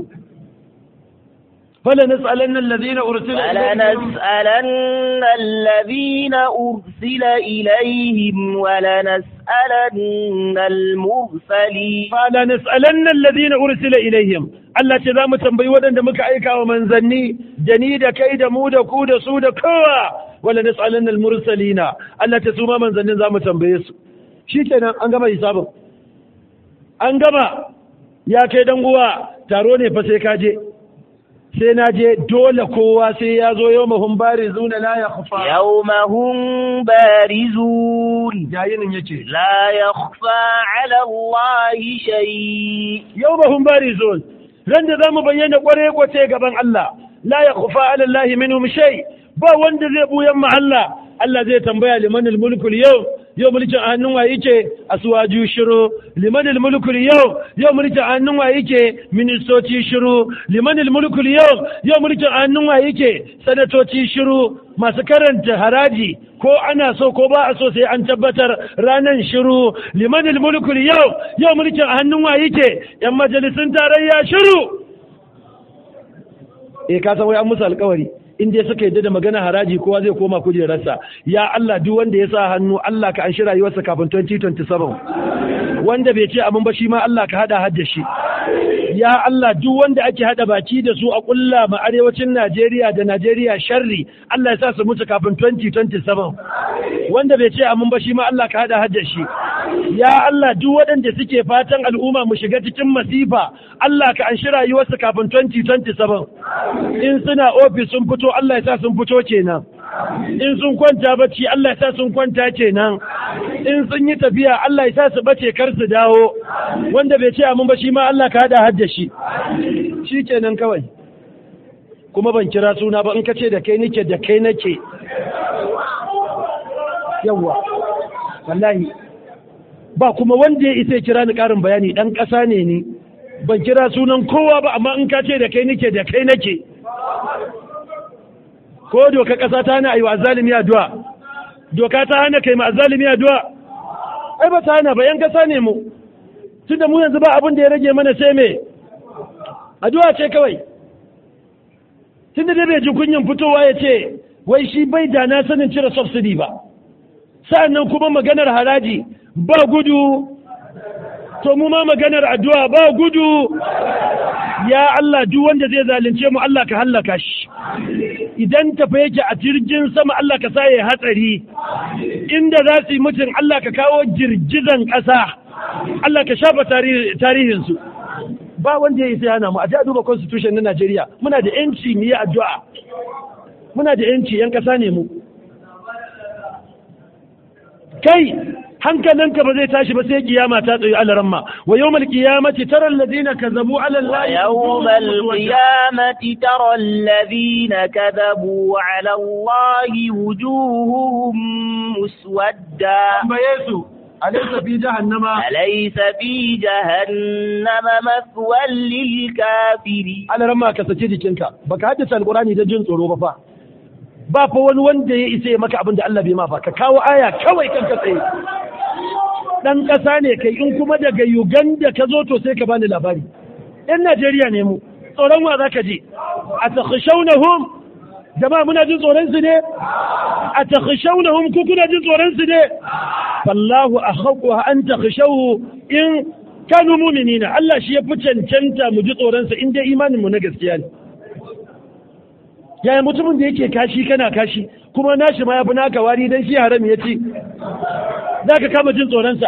فلنسألن الذين أرسل إليهم فلنسألن الذين أرسل إليهم ولنسألن المرسلين فلنسألن الذين أرسل إليهم Allah ce za mu tambayi waɗanda muka aika wa manzanni da ni da kai da mu da ku da su da kowa wala nas'alanna al-mursalina Allah ce su ma manzannin za mu tambaye su shikenan an gama hisabin an gama ya kai dan uwa taro ne fa sai ka je sai na je dole kowa sai ya zo yau mahun bari zuna la ya kufa يوم هم بارزون jayinin yake لا يخفى على الله شيء yau mahun bari zun ran da za mu bayyana kware kwace gaban Allah la ya kufa ala Allah minhum shay ba wanda zai buyan ma Allah Allah zai tambaya liman mulkul yau yau mulkin a hannun waye yake aswaju shiru liman mulkul yau yau mulkin a hannun waye yake ministoci shiru liman mulkul yau yau mulkin a hannun waye yake sanatoci shiru masu karanta haraji ko ana so ko ba a so sai an tabbatar ranan shiru liman mulkul yau yau mulkin a hannun waye yake yan majalisun tarayya shiru eh ka san wai an musu alƙawari in dai suka yadda da magana haraji kowa zai koma kujerarsa ya Allah duk wanda ya sa hannu Allah ka anshi rayuwarsa kafin 2027 wanda bai ce abin ba shi ma Allah ka hada hadda shi ya Allah duk wanda ake hada baki da su a kulla ma arewacin Najeriya da Najeriya sharri Allah ya sa su mutu kafin 2027 wanda bai ce abin ba shi ma Allah ka hada hadda shi ya Allah duk waɗanda suke fatan al'umma mu shiga cikin masifa Allah ka anshi rayuwarsu kafin 2027 in suna ofis sun fito Allah ya sa sun fito kenan in sun kwanta bacci Allah ya sa sun kwanta kenan in sun yi tafiya Allah ya sa su bace kar su dawo wanda bai ce amin ba shi ma Allah ka hada hadda shi shi kenan kawai kuma ban kira suna ba in ka ce da kai nake da kai nake yawwa wallahi ba kuma wanda ya isa kira ni karin bayani dan ƙasa ne ni ban kira sunan kowa ba amma in ka ce da kai nake da kai nake ko doka ƙasa ta hana ayi wa zalimi addu'a doka ta hana kai ma zalimi addu'a ai ba ta hana ba yan ƙasa ne mu tunda mu yanzu ba abin da ya rage mana sai me addu'a ce kawai tunda dai bai ji kunyin fitowa ya ce wai shi bai da na sanin cire subsidy ba sa'annan kuma maganar haraji ba gudu to mu ma maganar addu'a ba gudu ya Allah duk wanda zai zalunce mu Allah ka hallaka shi idan tafa yake a jirgin sama Allah ka sa ya hatsari inda za su yi mutum Allah ka kawo girgizan ƙasa Allah ka shafa tarihinsu ba wanda ya isa yana mu a duba constitution na Najeriya muna da yanci mu yi addu'a muna da yanci yan ƙasa ne mu kai hankalinka ba zai tashi ba sai kiyama ta tsaye alaramma wa yawmal qiyamati tara alladhina kazabu ala allahi yawmal qiyamati tara alladhina kadhabu ala allahi wujuhuhum muswadda bayesu alaysa fi jahannama alaysa fi jahannama mathwal lil kafirin alaramma ka sace jikinka baka haddace alqurani da jin tsoro ba fa ba fa wani wanda ya isa ya maka abin da Allah bai ma fa ka kawo aya kawai kanka tsaye dan ƙasa ne kai in kuma daga Uganda ka zo to sai ka bani labari ɗan Najeriya ne mu tsoron wa za ka je a takhshawnahum jama'a muna jin tsoron su ne a takhshawnahum ku kuna jin tsoron su ne fallahu akhaqu an takhshawu in kanu mu'minina Allah shi ya fi cancanta mu ji tsoron sa in dai imanin mu na gaskiya ne yaya mutumin da yake kashi kana kashi kuma nashi ma ya fi naka wari dan shi haram ya ci za ka kama jin tsoronsa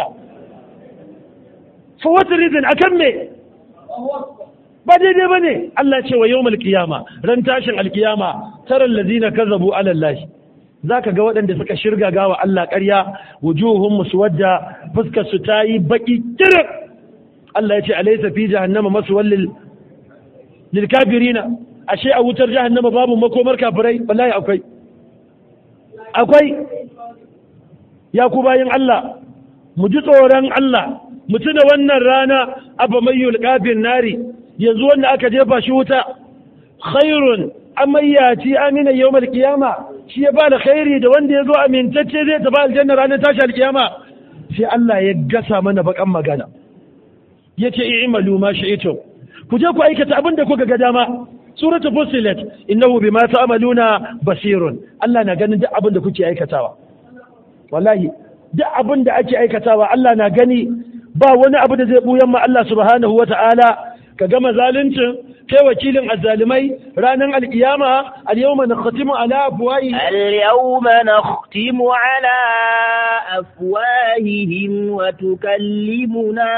for what reason akan me ba daidai ba ne Allah ce wa yau malkiyama ran tashin alkiyama taron lazina kazabu alallahi za ka ga waɗanda suka shirga gawa Allah ƙarya wujuhun musu wadda fuskar su ta yi baƙi kirin Allah ya ce alaisa fi jahannama masu wallil lil kafirina ashe a wutar jahannama babu makomar kafirai wallahi akwai akwai ya ku bayin Allah mu ji tsoron Allah mu tuna wannan rana abu mai yulƙafin nari yanzu wanda aka jefa shi wuta khairun amayyaci amina yau kiyama shi ya bada khairi da wanda ya zo amintacce zai tafi aljanna ranar tashi alkiyama sai Allah ya gasa mana bakan magana ya ce i'malu ma shi'tum ku je ku aikata abin da kuka ga dama suratul fusilat innahu bima ta'maluna basirun Allah na ganin duk abin da kuke aikatawa wallahi duk abin da ake aikatawa Allah na gani ba wani abu da zai buyan ma Allah subhanahu wa ta'ala ka gama zaluncin kai wakilin azzalimai ranar alkiyama al-yawma nakhtimu ala afwahi اليوم نختم على أفواههم وتكلمنا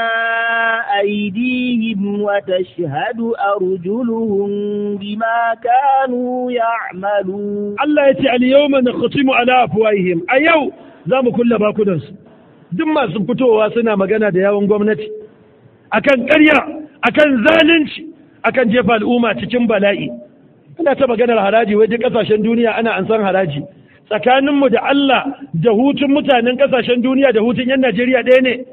أيديهم وتشهد أرجلهم بما كانوا يعملون Allah ya ce al-yawma nakhtimu ala afwahihim a yau za mu kulle bakunansu duk masu fitowa suna magana da yawon gwamnati akan ƙarya akan zalunci akan jefa al'umma cikin bala'i ana ta maganar haraji wai duk ƙasashen duniya ana ansan haraji tsakaninmu da Allah da hutun mutanen ƙasashen duniya da hutun 'yan Najeriya ɗaya ne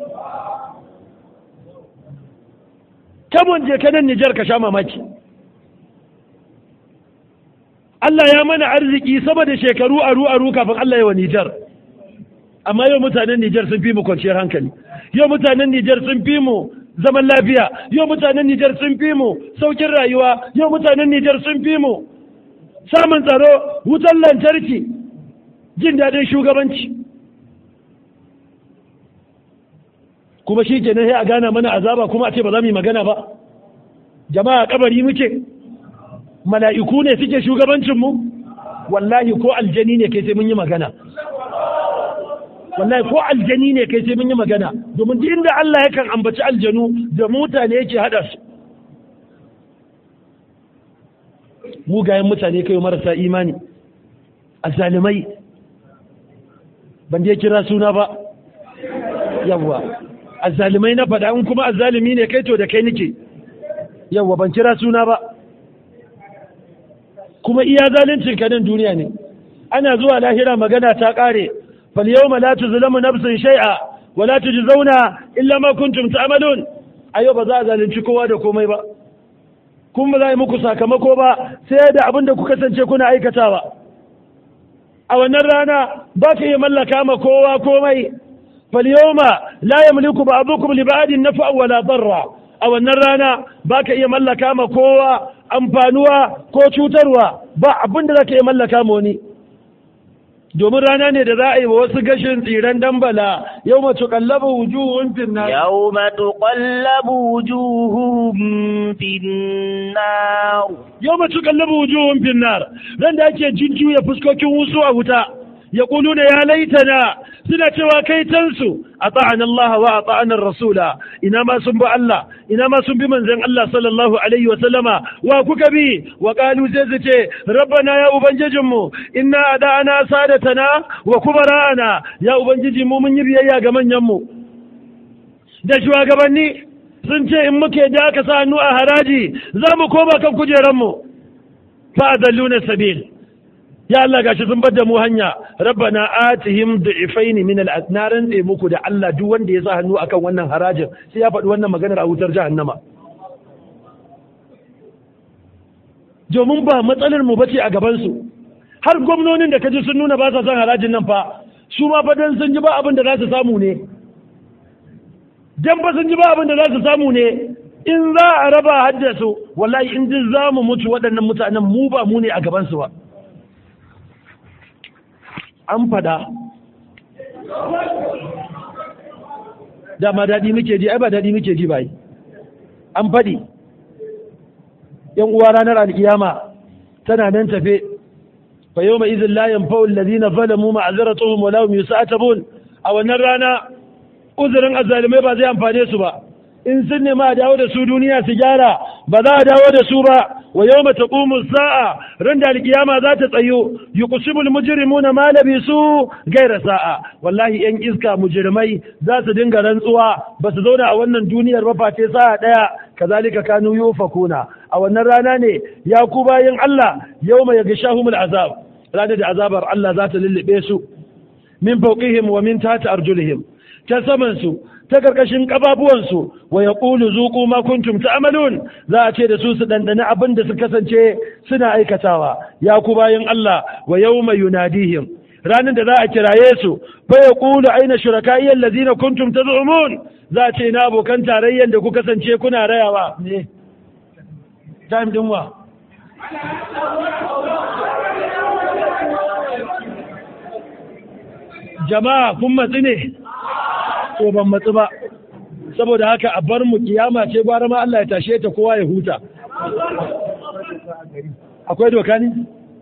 kamun je kanan Nijar ka sha mamaki Allah ya mana arziki sama da shekaru aru aru kafin Allah ya wa Nijar amma yau mutanen Nijar sun fi mu kwanciyar hankali yau mutanen Nijar sun fi mu zaman lafiya yau mutanen Nijar sun fi mu saukin rayuwa yau mutanen Nijar sun fi mu samun tsaro wutar lantarki jin daɗin shugabanci kuma shi ke sai a gana mana azaba kuma a ce ba za mu yi magana ba jama'a kabari muke mala'iku ne suke shugabancinmu wallahi ko aljani ne kai sai mun yi magana wallahi ko aljani ne kai sai mun yi magana domin duk inda Allah yakan ambaci aljanu da mutane yake hada su mugayen mutane kai marasa imani azzalimai ban je kira suna ba yawwa azzalimai na faɗa in kuma azzalimi ne kai to da kai nake yawwa ban kira suna ba kuma iya zalincin ka nan duniya ne ana zuwa lahira magana ta ƙare fal yawma la tuzlamu nafsun shay'a wa la tujzauna illa ma kuntum ta'malun ayo ba za a zalunci kowa da komai ba kuma ba za a yi muku sakamako ba sai da abin da ku kasance kuna aikatawa a wannan rana ba ka iya mallaka ma kowa komai fal yawma la yamliku ba'dukum li ba'din naf'a wala darra a wannan rana ba ka iya mallaka ma kowa amfanuwa ko cutarwa ba abin da za ka iya mallaka ma wani domin rana ne da za a yi wa wasu gashin tsiran dambala yau mace kallaba wujuhun finnar يوم تقلب وجوههم في النار yau mace kallaba wujuhun finnar ran da ake jujjuya fuskokin wasu a wuta ya na ya laitana suna cewa kai tansu a ta'an Allah wa a ta'an Rasula ina ma sun bi Allah ina ma sun bi manzon Allah sallallahu alaihi wa sallama wa kuka bi wa qalu sai su ce rabbana ya ubangijinmu inna ada'ana sadatana wa kubara'ana ya ubangiji mu mun yi biyayya ga manyan mu da shugabanni sun ce in muke da aka sa hannu a haraji za mu koma kan kujeranmu fa adalluna sabil ya Allah gashi sun bar da mu hanya rabbana atihim du'ifaini min al na rantse muku da Allah duk wanda ya sa hannu akan wannan harajin sai ya faɗi wannan maganar a wutar jahannama domin ba matsalar mu bace a gaban su har gwamnonin da kaji sun nuna ba sa son harajin nan fa su ma fa dan sun ji ba abin da za su samu ne dan fa sun ji ba abin da za su samu ne in za a raba haddasu wallahi in ji za mu mutu waɗannan mutanen mu ba mu ne a gaban su ba an fada dama daɗi muke ji ai ba daɗi muke ji bai an faɗi yan uwa ranar alkiyama tana nan tafe fa yawma idhil la yanfa'u alladhina zalamu ma'zaratuhum wa lahum yus'atabun a wannan rana uzurin azzalimai ba zai amfane su ba in sun nema a dawo da su duniya su gyara ba za a dawo da su ba wa yawma taqumu sa'a ran da alkiyama za ta tsayo yuqsimul mujrimuna ma labisu gaira sa'a wallahi yan iska mujrimai za su dinga rantsuwa ba su zauna a wannan duniyar ba face sa'a daya kazalika kanu yufakuna a wannan rana ne ya ku bayin Allah yawma yaghshahumul azab ranar da azabar Allah za ta lullube su min fawqihim wa min tahti arjulihim ta saman su ta karkashin kababuwansu wa ya ƙulu zuƙu ma kuntum ta'malun za a ce da su su ɗanɗani abin da su kasance suna aikatawa ya ku bayan Allah wa yawma yunadihim ranar da za a kiraye su fa ya ƙulu aina shuraka'i allazina kuntum taz'umun za a ce na abokan tarayyan da ku kasance kuna rayawa ne time din wa jama'a kun matsi ne ko ban matsu ba saboda haka a bar mu kiyama ce gwara ma Allah ya tashe ta kowa ya huta akwai doka ne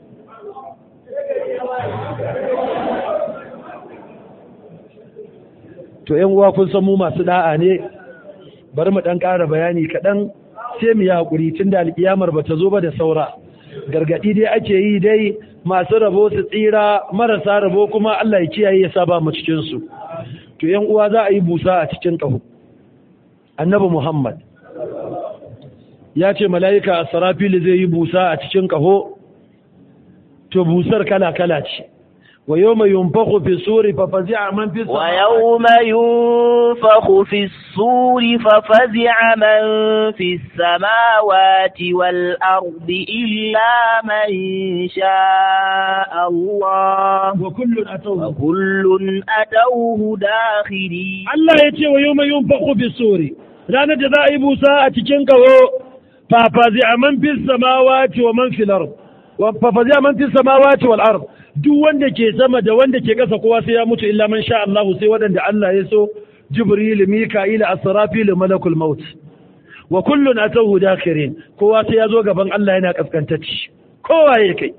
to yan uwa kun san mu masu da'a ne bari mu dan ƙara bayani kaɗan sai mu yi haƙuri tun da alƙiyamar ba ta zo ba da saura gargaɗi dai ake yi dai masu rabo su tsira marasa rabo kuma Allah ya kiyaye ya saba mu cikinsu to yan uwa za a yi busa a cikin ƙaho annabi muhammad ya ce mala'ika a sarafili zai yi busa a cikin ƙaho to busar kala-kala ce wa yau mai yunfaku fi suri fafazi a man fi ويوم ينفخ في الصور ففزع من في السماوات والأرض إلا من شاء الله wa kullun atawhu وكل أتوه داخرين Allah ya ce wa yau mai yunfaku fi suri ranar da za a yi busa a cikin kaho fafazi a man fis samawati wa man fil ard wa fafazi a man fis samawati wal ard duk wanda ke sama da wanda ke ƙasa kowa sai ya mutu illa man sha Allah sai waɗanda Allah ya so Jibril Mika'il Asrafil Malakul Maut wa kullun atahu dakhirin kowa sai ya zo gaban Allah yana kaskantacci kowa ya kai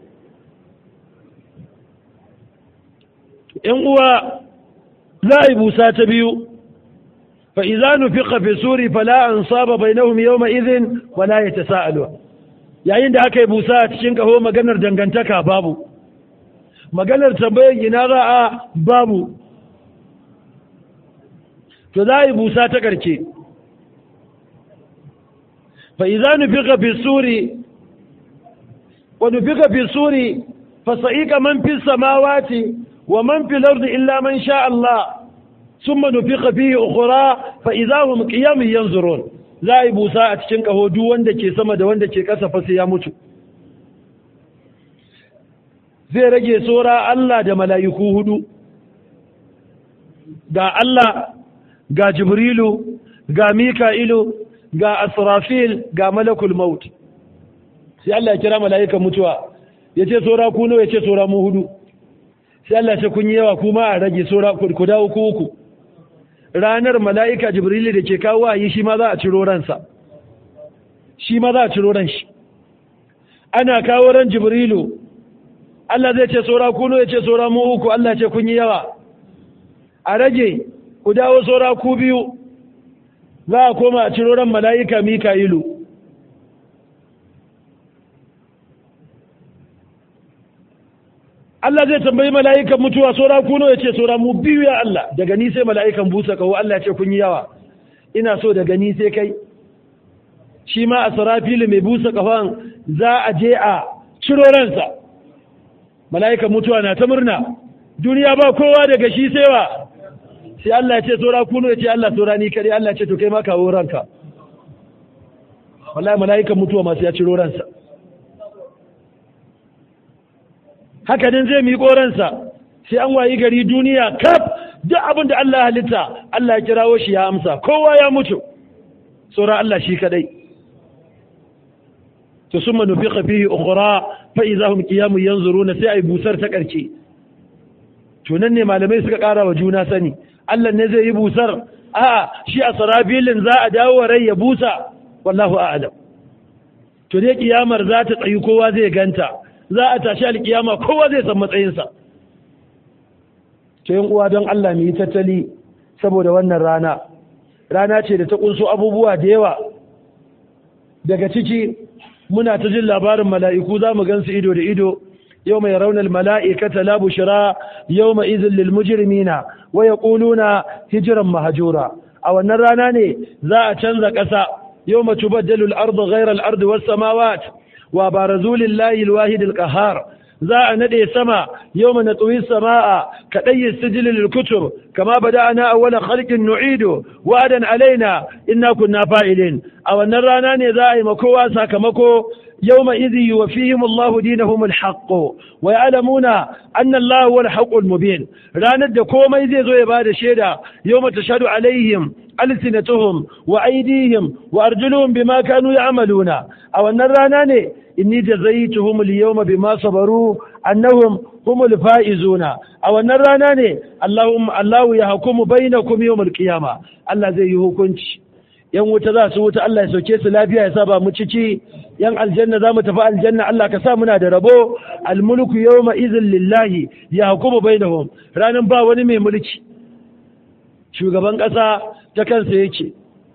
‘yan uwa za a yi busa ta biyu fa iza nufiqa fi suri fala an saba bainahum yawma idhin wala yatasaalu yayin da aka yi busa a cikin kaho maganar dangantaka babu maganar tambayar ina za a babu to za a yi busa ta karke fa iza nufiqa fi suri wa nufiqa fi suri fa sa'ika man fi samawati wa man fi al-ardi illa man sha Allah ثم نفخ فيه أخرى فإذا هم قيام ينظرون za a yi busa a cikin ƙaho duk wanda ke sama da wanda ke ƙasa fa sai ya mutu zai rage tsora Allah da mala'iku hudu ga Allah ga Jibrilu ga Mika'ilu ga Asrafil ga Malakul Maut sai Allah ya kira mala'ikan mutuwa ya ce tsora ku nawa ya ce tsora mu hudu sai Allah ya ce kun yi yawa kuma a rage tsora ku dawo ku uku ranar mala'ika jibrilu da ke kawo yi shi ma za a ciro ransa shi ma za a ciro ran shi ana kawo ran jibrilu Allah zai ce saura kuno ya ce saura mu uku Allah ce kun yi yawa a rage ku dawo saura ku biyu za a koma a ciro ran mala'ika mika'ilu Allah zai tambayi mala'ikan mutuwa saura kuno ya ce saura mu biyu ya Allah daga ni sai mala'ikan busa kawo Allah ya ce kun yi yawa ina so daga ni sai kai shi ma a sarafili mai busa kafan za a je a ciro ransa mala'ikan mutuwa na ta murna duniya ba kowa daga shi sai wa sai Allah ya ce saura kuno ya ce Allah saura ni kare Allah ya ce to kai ma kawo ranka wallahi mala'ikan mutuwa masu ya ciro ransa haka nan zai miƙo ransa sai an wayi gari duniya kaf duk abin da Allah halitta Allah ya kirawo shi ya amsa kowa ya mutu tsora Allah shi kadai to summa nufiqa fihi ukhra fa idza hum qiyamun yanzuruna sai ai busar ta karke to nan ne malamai suka ƙara wa juna sani Allah ne zai yi busar a shi a sarabilin za a dawo rai ya busa wallahu a'lam to dai kiyamar za ta tsayi kowa zai ganta za a tashi alkiyama kowa zai san matsayinsa to yin uwa don Allah mu yi tattali saboda wannan rana rana ce da ta kunso abubuwa da yawa daga ciki muna ta jin labarin mala'iku za mu gansu ido da ido yau mai raunar mala'ikata la bushira yau mai izin lil mujrimina wa yaquluna hijiran mahajura a wannan rana ne za a canza ƙasa yau ma tubaddalu al-ardu ghayra al-ardi was samawat wa barazu lillahi alwahid alqahar za a nade sama yawma natwi samaa kadai sijil lilkutub kama bada'na awwala khalqin nu'idu wa'adan alaina inna kunna fa'ilin a wannan rana ne za a yi makowa sakamako يوم إذ يوفيهم الله دينهم الحق ويعلمون أن الله هو الحق المبين لا ند كوما إذ يزوي بعد شيدا يوم تشهد عليهم ألسنتهم وأيديهم وأرجلهم بما كانوا يعملون أو أن الراناني إني جزيتهم اليوم بما صبروا أنهم هم الفائزون أو أن الراناني اللهم الله يحكم بينكم يوم القيامة الله زي يهكنش yan wuta za su wuta Allah ya sauke su lafiya ya saba mu ciki yan aljanna za mu tafi aljanna Allah ka sa muna da rabo almulku yawma izin lillahi ya hukumu bainahum ranan ba wani mai mulki shugaban ƙasa ta kansa yake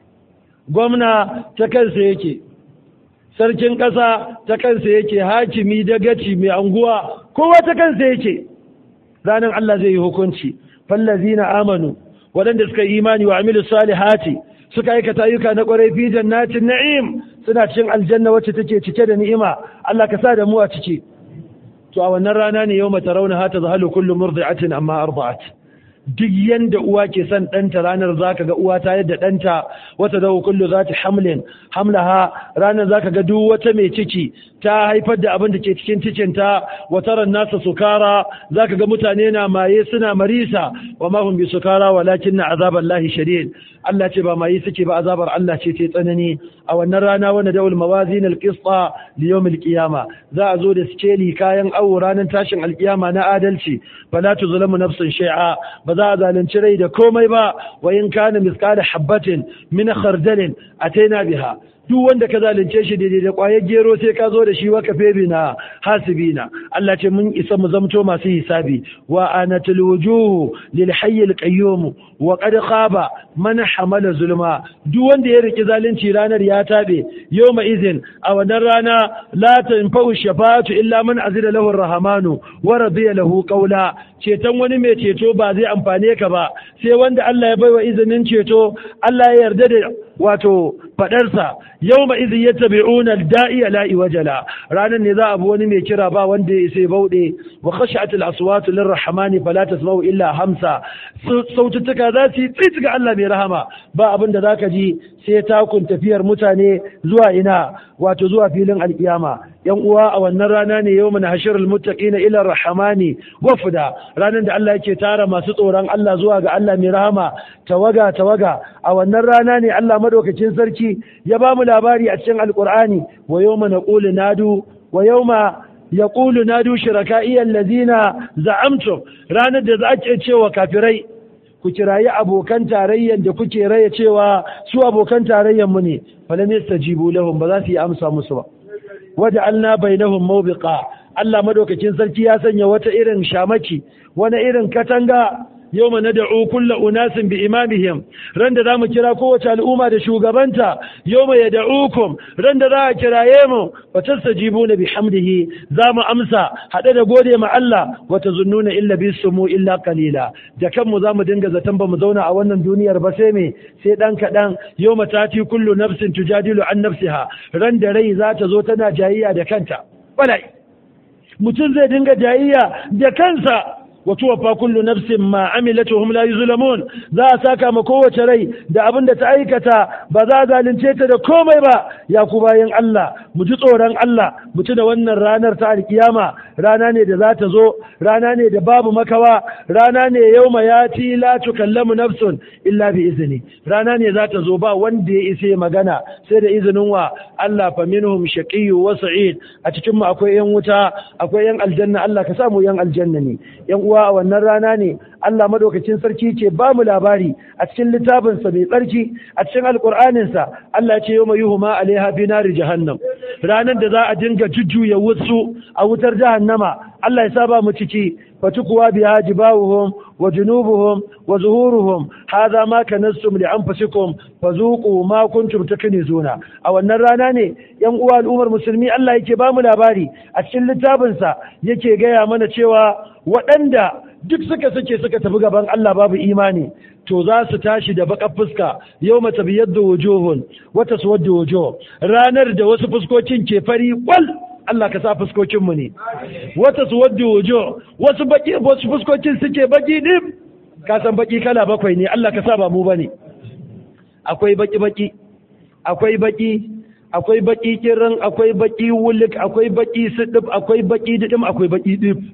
gwamna ta kansa yake sarkin ƙasa ta kansa yake hakimi dagaci mai anguwa kowa ta kansa yake ranan Allah zai yi hukunci fallazina amanu waɗanda suka yi imani wa amilu salihati suka aikata ayyuka na ƙwarai fi jannatin na'im suna cikin aljanna wacce take cike da ni'ima Allah ka sa da mu a ciki to a wannan rana ne yawma tarawna hata zahalu kullu murdi'atin amma arda'at duk yanda uwa ke son ɗanta ranar zaka ga uwa ta yadda ɗanta wata da kullu za ta hamlin hamlaha ranar zaka ga duk wata mai ciki ta haifar da abin da ke cikin cikinta wataran nasa sukara zaka ga mutane na maye suna marisa wa ma hum bi sukara walakin na azabar lahi shadid Allah ce ba maye suke ba azabar Allah ce ce tsanani a wannan rana wanda daul mawazin alqista li yawm alqiyama za a zo da skeli kayan awo ranar tashin alqiyama na adalci fala tuzlamu nafsun shay'a ba za a zalunci rai da komai ba wa in kana misqala habatin min khardalin ataina biha duk wanda ka zalunce shi daidai da kwayar gero sai ka zo da shi waka febi na hasibina Allah ce mun isa mu zamto masu hisabi wa anatul wujuhu lil hayyil qayyum wa qad khaba man hamala zulma duk wanda ya riki zalunci ranar ya tabe yawma izin a wannan rana la tanfa'u shafa'atu illa man azida lahu arrahmanu wa radiya lahu qawla ceton wani mai ceto ba zai amfane ka ba sai wanda Allah ya baiwa izinin ceto Allah ya yarda da wato fadarsa yau ma izin yadda bi'una da'iya la'i wajala ranar ne za a bi wani mai kira ba wanda ya sai bauɗe wa khashatul aswatu lirrahmani fala tasma'u illa hamsa saututtuka za su yi tsit ga Allah mai rahama ba abin da zaka ji sai takun tafiyar mutane zuwa ina wato zuwa filin alkiyama yan uwa a wannan rana ne yau mana hashirul muttaqina ila rahmani wafda ranar da Allah yake tara masu tsoron Allah zuwa ga Allah mai rahama tawaga tawaga a wannan rana ne Allah madaukakin sarki ya ba mu labari a cikin alqur'ani wa yawma naqulu nadu wa yawma yaqulu nadu shuraka'i allazina za'amtum ranar da za a ce cewa kafirai ku kirayi abokan tarayyan da kuke raya cewa su abokan tarayyan mu ne falam yastajibu lahum ba za su yi amsa musu ba waja'alna bainahum mawbiqa Allah madaukakin sarki ya sanya wata irin shamaki wani irin katanga yawma nad'u kullu unasin bi imamihim ran da zamu kira kowace al'umma da shugabanta yawma yad'ukum ran da za a kiraye mu wa tastajibuna bihamdihi zamu amsa hade da gode ma Allah wa tazunnuna illa bisumu illa qalila da kanmu zamu dinga zaton ba mu zauna a wannan duniyar ba sai me sai dan kadan yawma tati kullu nafsin tujadilu an nafsiha ran da rai za ta zo tana jayayya da kanta bala'i mutum zai dinga jayayya da kansa وتوفى كل نفس ما عملت وهم لا يظلمون za a saka ma kowace rai da abin da ta aikata ba za a zalunce ta da komai ba ya ku bayan Allah mu ji tsoron Allah mu ci da wannan ranar ta alkiyama rana ne da za ta zo rana ne da babu makawa rana ne yauma ya ci la tukallamu nafsun illa bi izini rana ne za ta zo ba wanda ya isa magana sai da izinin wa Allah fa minhum shaqiyyu wa sa'id a cikin mu akwai yan wuta akwai yan aljanna Allah ka samu yan aljanna ne yan uwa a wannan rana ne Allah madaukakin sarki ke ba mu labari a cikin littafinsa mai tsarki a cikin alƙur'aninsa Allah ce yau mai yuhuma alaiha fi nari jahannam ranar da za a dinga jujjuya wasu a wutar jahannama Allah ya saba mu ciki fatukuwa biha jibawuhum wa junubuhum wa zuhuruhum hadha ma kanastum li anfusikum fazuqu ma kuntum taknizuna a wannan rana ne yan uwa al'ummar musulmi Allah yake ba mu labari a cikin littafinsa yake gaya mana cewa waɗanda duk suka suke suka tafi gaban Allah babu imani to za su tashi da baka fuska yau mata biyar da wujuhun wata su wadda wujuh ranar da wasu fuskokin ke fari kwal Allah ka sa fuskokinmu ne wata su wadda wujuh wasu baki wasu fuskokin suke baki dim ka san baki kala bakwai ne Allah ka sa ba mu bane akwai baki baki akwai baki akwai baki kiran akwai baki wulik akwai baki sidib akwai baki didim akwai baki dib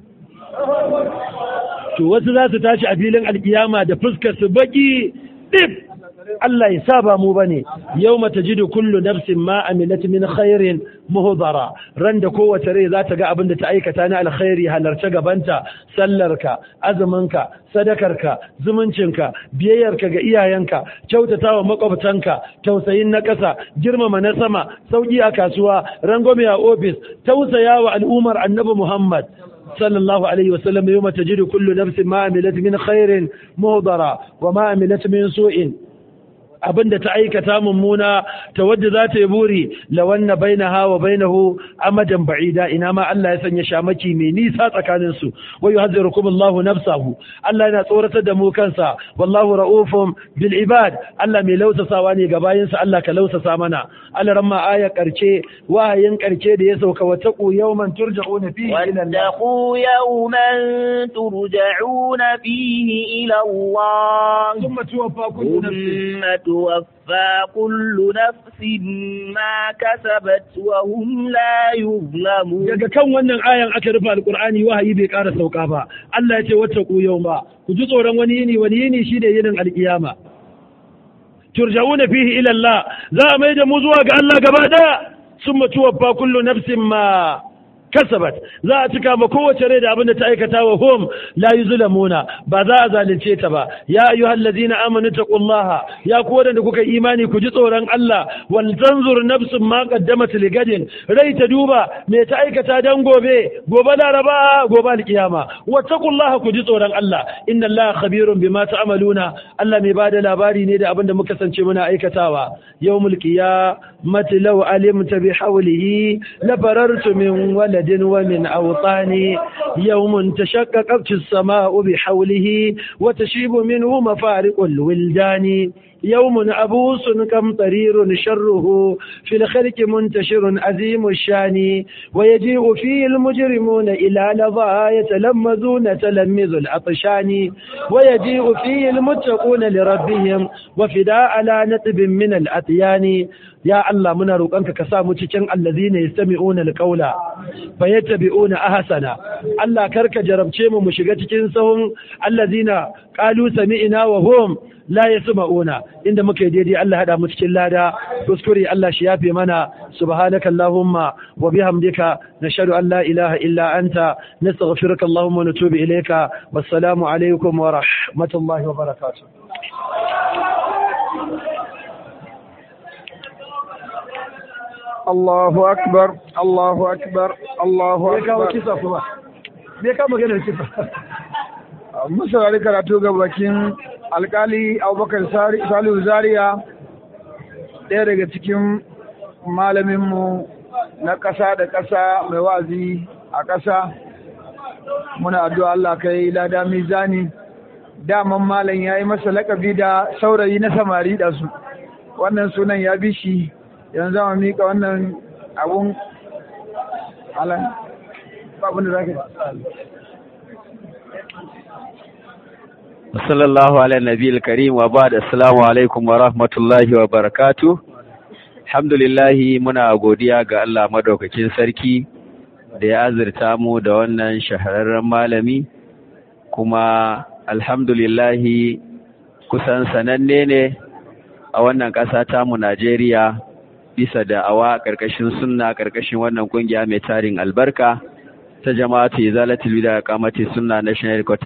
to wasu za su tashi a filin alkiyama da fuskar su baki dip Allah ya saba mu bane yawma tajidu kullu nafsin ma amilat min khairin muhdara ran da kowace rai za ta ga abin da ta aikata na alkhairi halarta gabanta sallarka azuminka sadakarka zumuncinka biyayyarka ga iyayenka kyautatawa makwabtanka tausayin na ƙasa girmama na sama sauki a kasuwa rangwame a ofis tausayawa al'ummar annabi Muhammad صلى الله عليه وسلم يوم تجد كل نفس ما عملت من خير مهضرا وما عملت من سوء abinda ta aikata mummuna ta wadda za ta yi buri lawanna bainaha wa bainahu amadan ba'ida ina ma Allah ya sanya shamaki mai nisa tsakanin su wa yuhadhirukum Allahu nafsahu Allah yana tsoratar da mu kansa wallahu ra'ufun bil ibad Allah mai lausasawa ne ga bayinsa Allah ka lausasa mana Allah ramma aya karce wahayin karce da ya sauka wa taqu yawman turja'una fihi ila Allah واتقوا يوما ترجعون فيه إلى الله ثم توفى كل نفس ثم توفى كل نفس ما كسبت وهم لا يظلمون daga kan wannan ayan aka rufe alkur'ani wahayi bai ƙara sauka ba Allah ya ce wata ku yau ba ku ji tsoron wani yini wani yini shi da yinin alkiyama turja'una fihi ila Allah za a mai da mu zuwa ga Allah gaba daya summa tuwaffa kullu nafsin ma kasabat za a cika ma kowace rai da abin da ta aikata wa hum la yuzlamuna ba za a zalunce ta ba ya ayyuhal ladina amanu taqullaha ya ku wadanda kuka imani ku ji tsoron Allah wal tanzur nafsun ma qaddamat ligadin rai ta duba me ta aikata dan gobe gobe laraba gobe alkiyama wattaqullaha ku ji tsoron Allah inna Allah khabirun bima ta'maluna Allah mai bada labari ne da abin da muka sance muna aikatawa yawmul qiyamati law alimta bi hawlihi la farartu min wala بلد ومن أوطان يوم تشققت السماء بحوله وتشيب منه مفارق الولدان يوم أبوس كم طرير شره في الخلق منتشر عظيم الشان ويجيء فيه المجرمون إلى لظى يتلمذون تلمذ العطشان ويجيء فيه المتقون لربهم وفداء على نتب من الأطيان يا الله منا روقانك كسامو cikin allazina yastami'una alqawla fayattabi'una ahsana Allah karka jarabce mu mu shiga cikin sahun allazina qalu sami'na wa hum la yasma'una inda muka yi daidai Allah hada mu cikin lada kuskure Allah shi yafe mana subhanaka allahumma wa bihamdika nashhadu an la ilaha illa anta nastaghfiruka allahumma wa natubu ilayka wassalamu alaikum wa rahmatullahi wa barakatuh Allahu akbar Allahu akbar Allahu me kawo akbar kisa kuma me kawo maganar kisa mun saurari karatu ga bakin alkali Abubakar Sari- Salihu Zaria ɗaya daga cikin malaminmu na ƙasa da ƙasa mai wazi a ƙasa muna addu'a Allah kai lada mizani daman malam ya yi masa lakabi da saurayi na samari da su wannan sunan ya bi shi yanzu ma mika wannan abun alan babun da zaka sallallahu ala nabiyil karim wa ba'd assalamu alaikum wa rahmatullahi wa barakatuh alhamdulillahi muna godiya ga Allah madaukakin sarki da ya azurta mu da wannan shahararren malami kuma alhamdulillahi kusan sananne ne a wannan ƙasa tamu Najeriya bisa da awa ƙarƙashin sunna ƙarƙashin wannan ƙungiya mai tarin albarka ta jama'atu izalatul bid'a qamati sunna national headquarters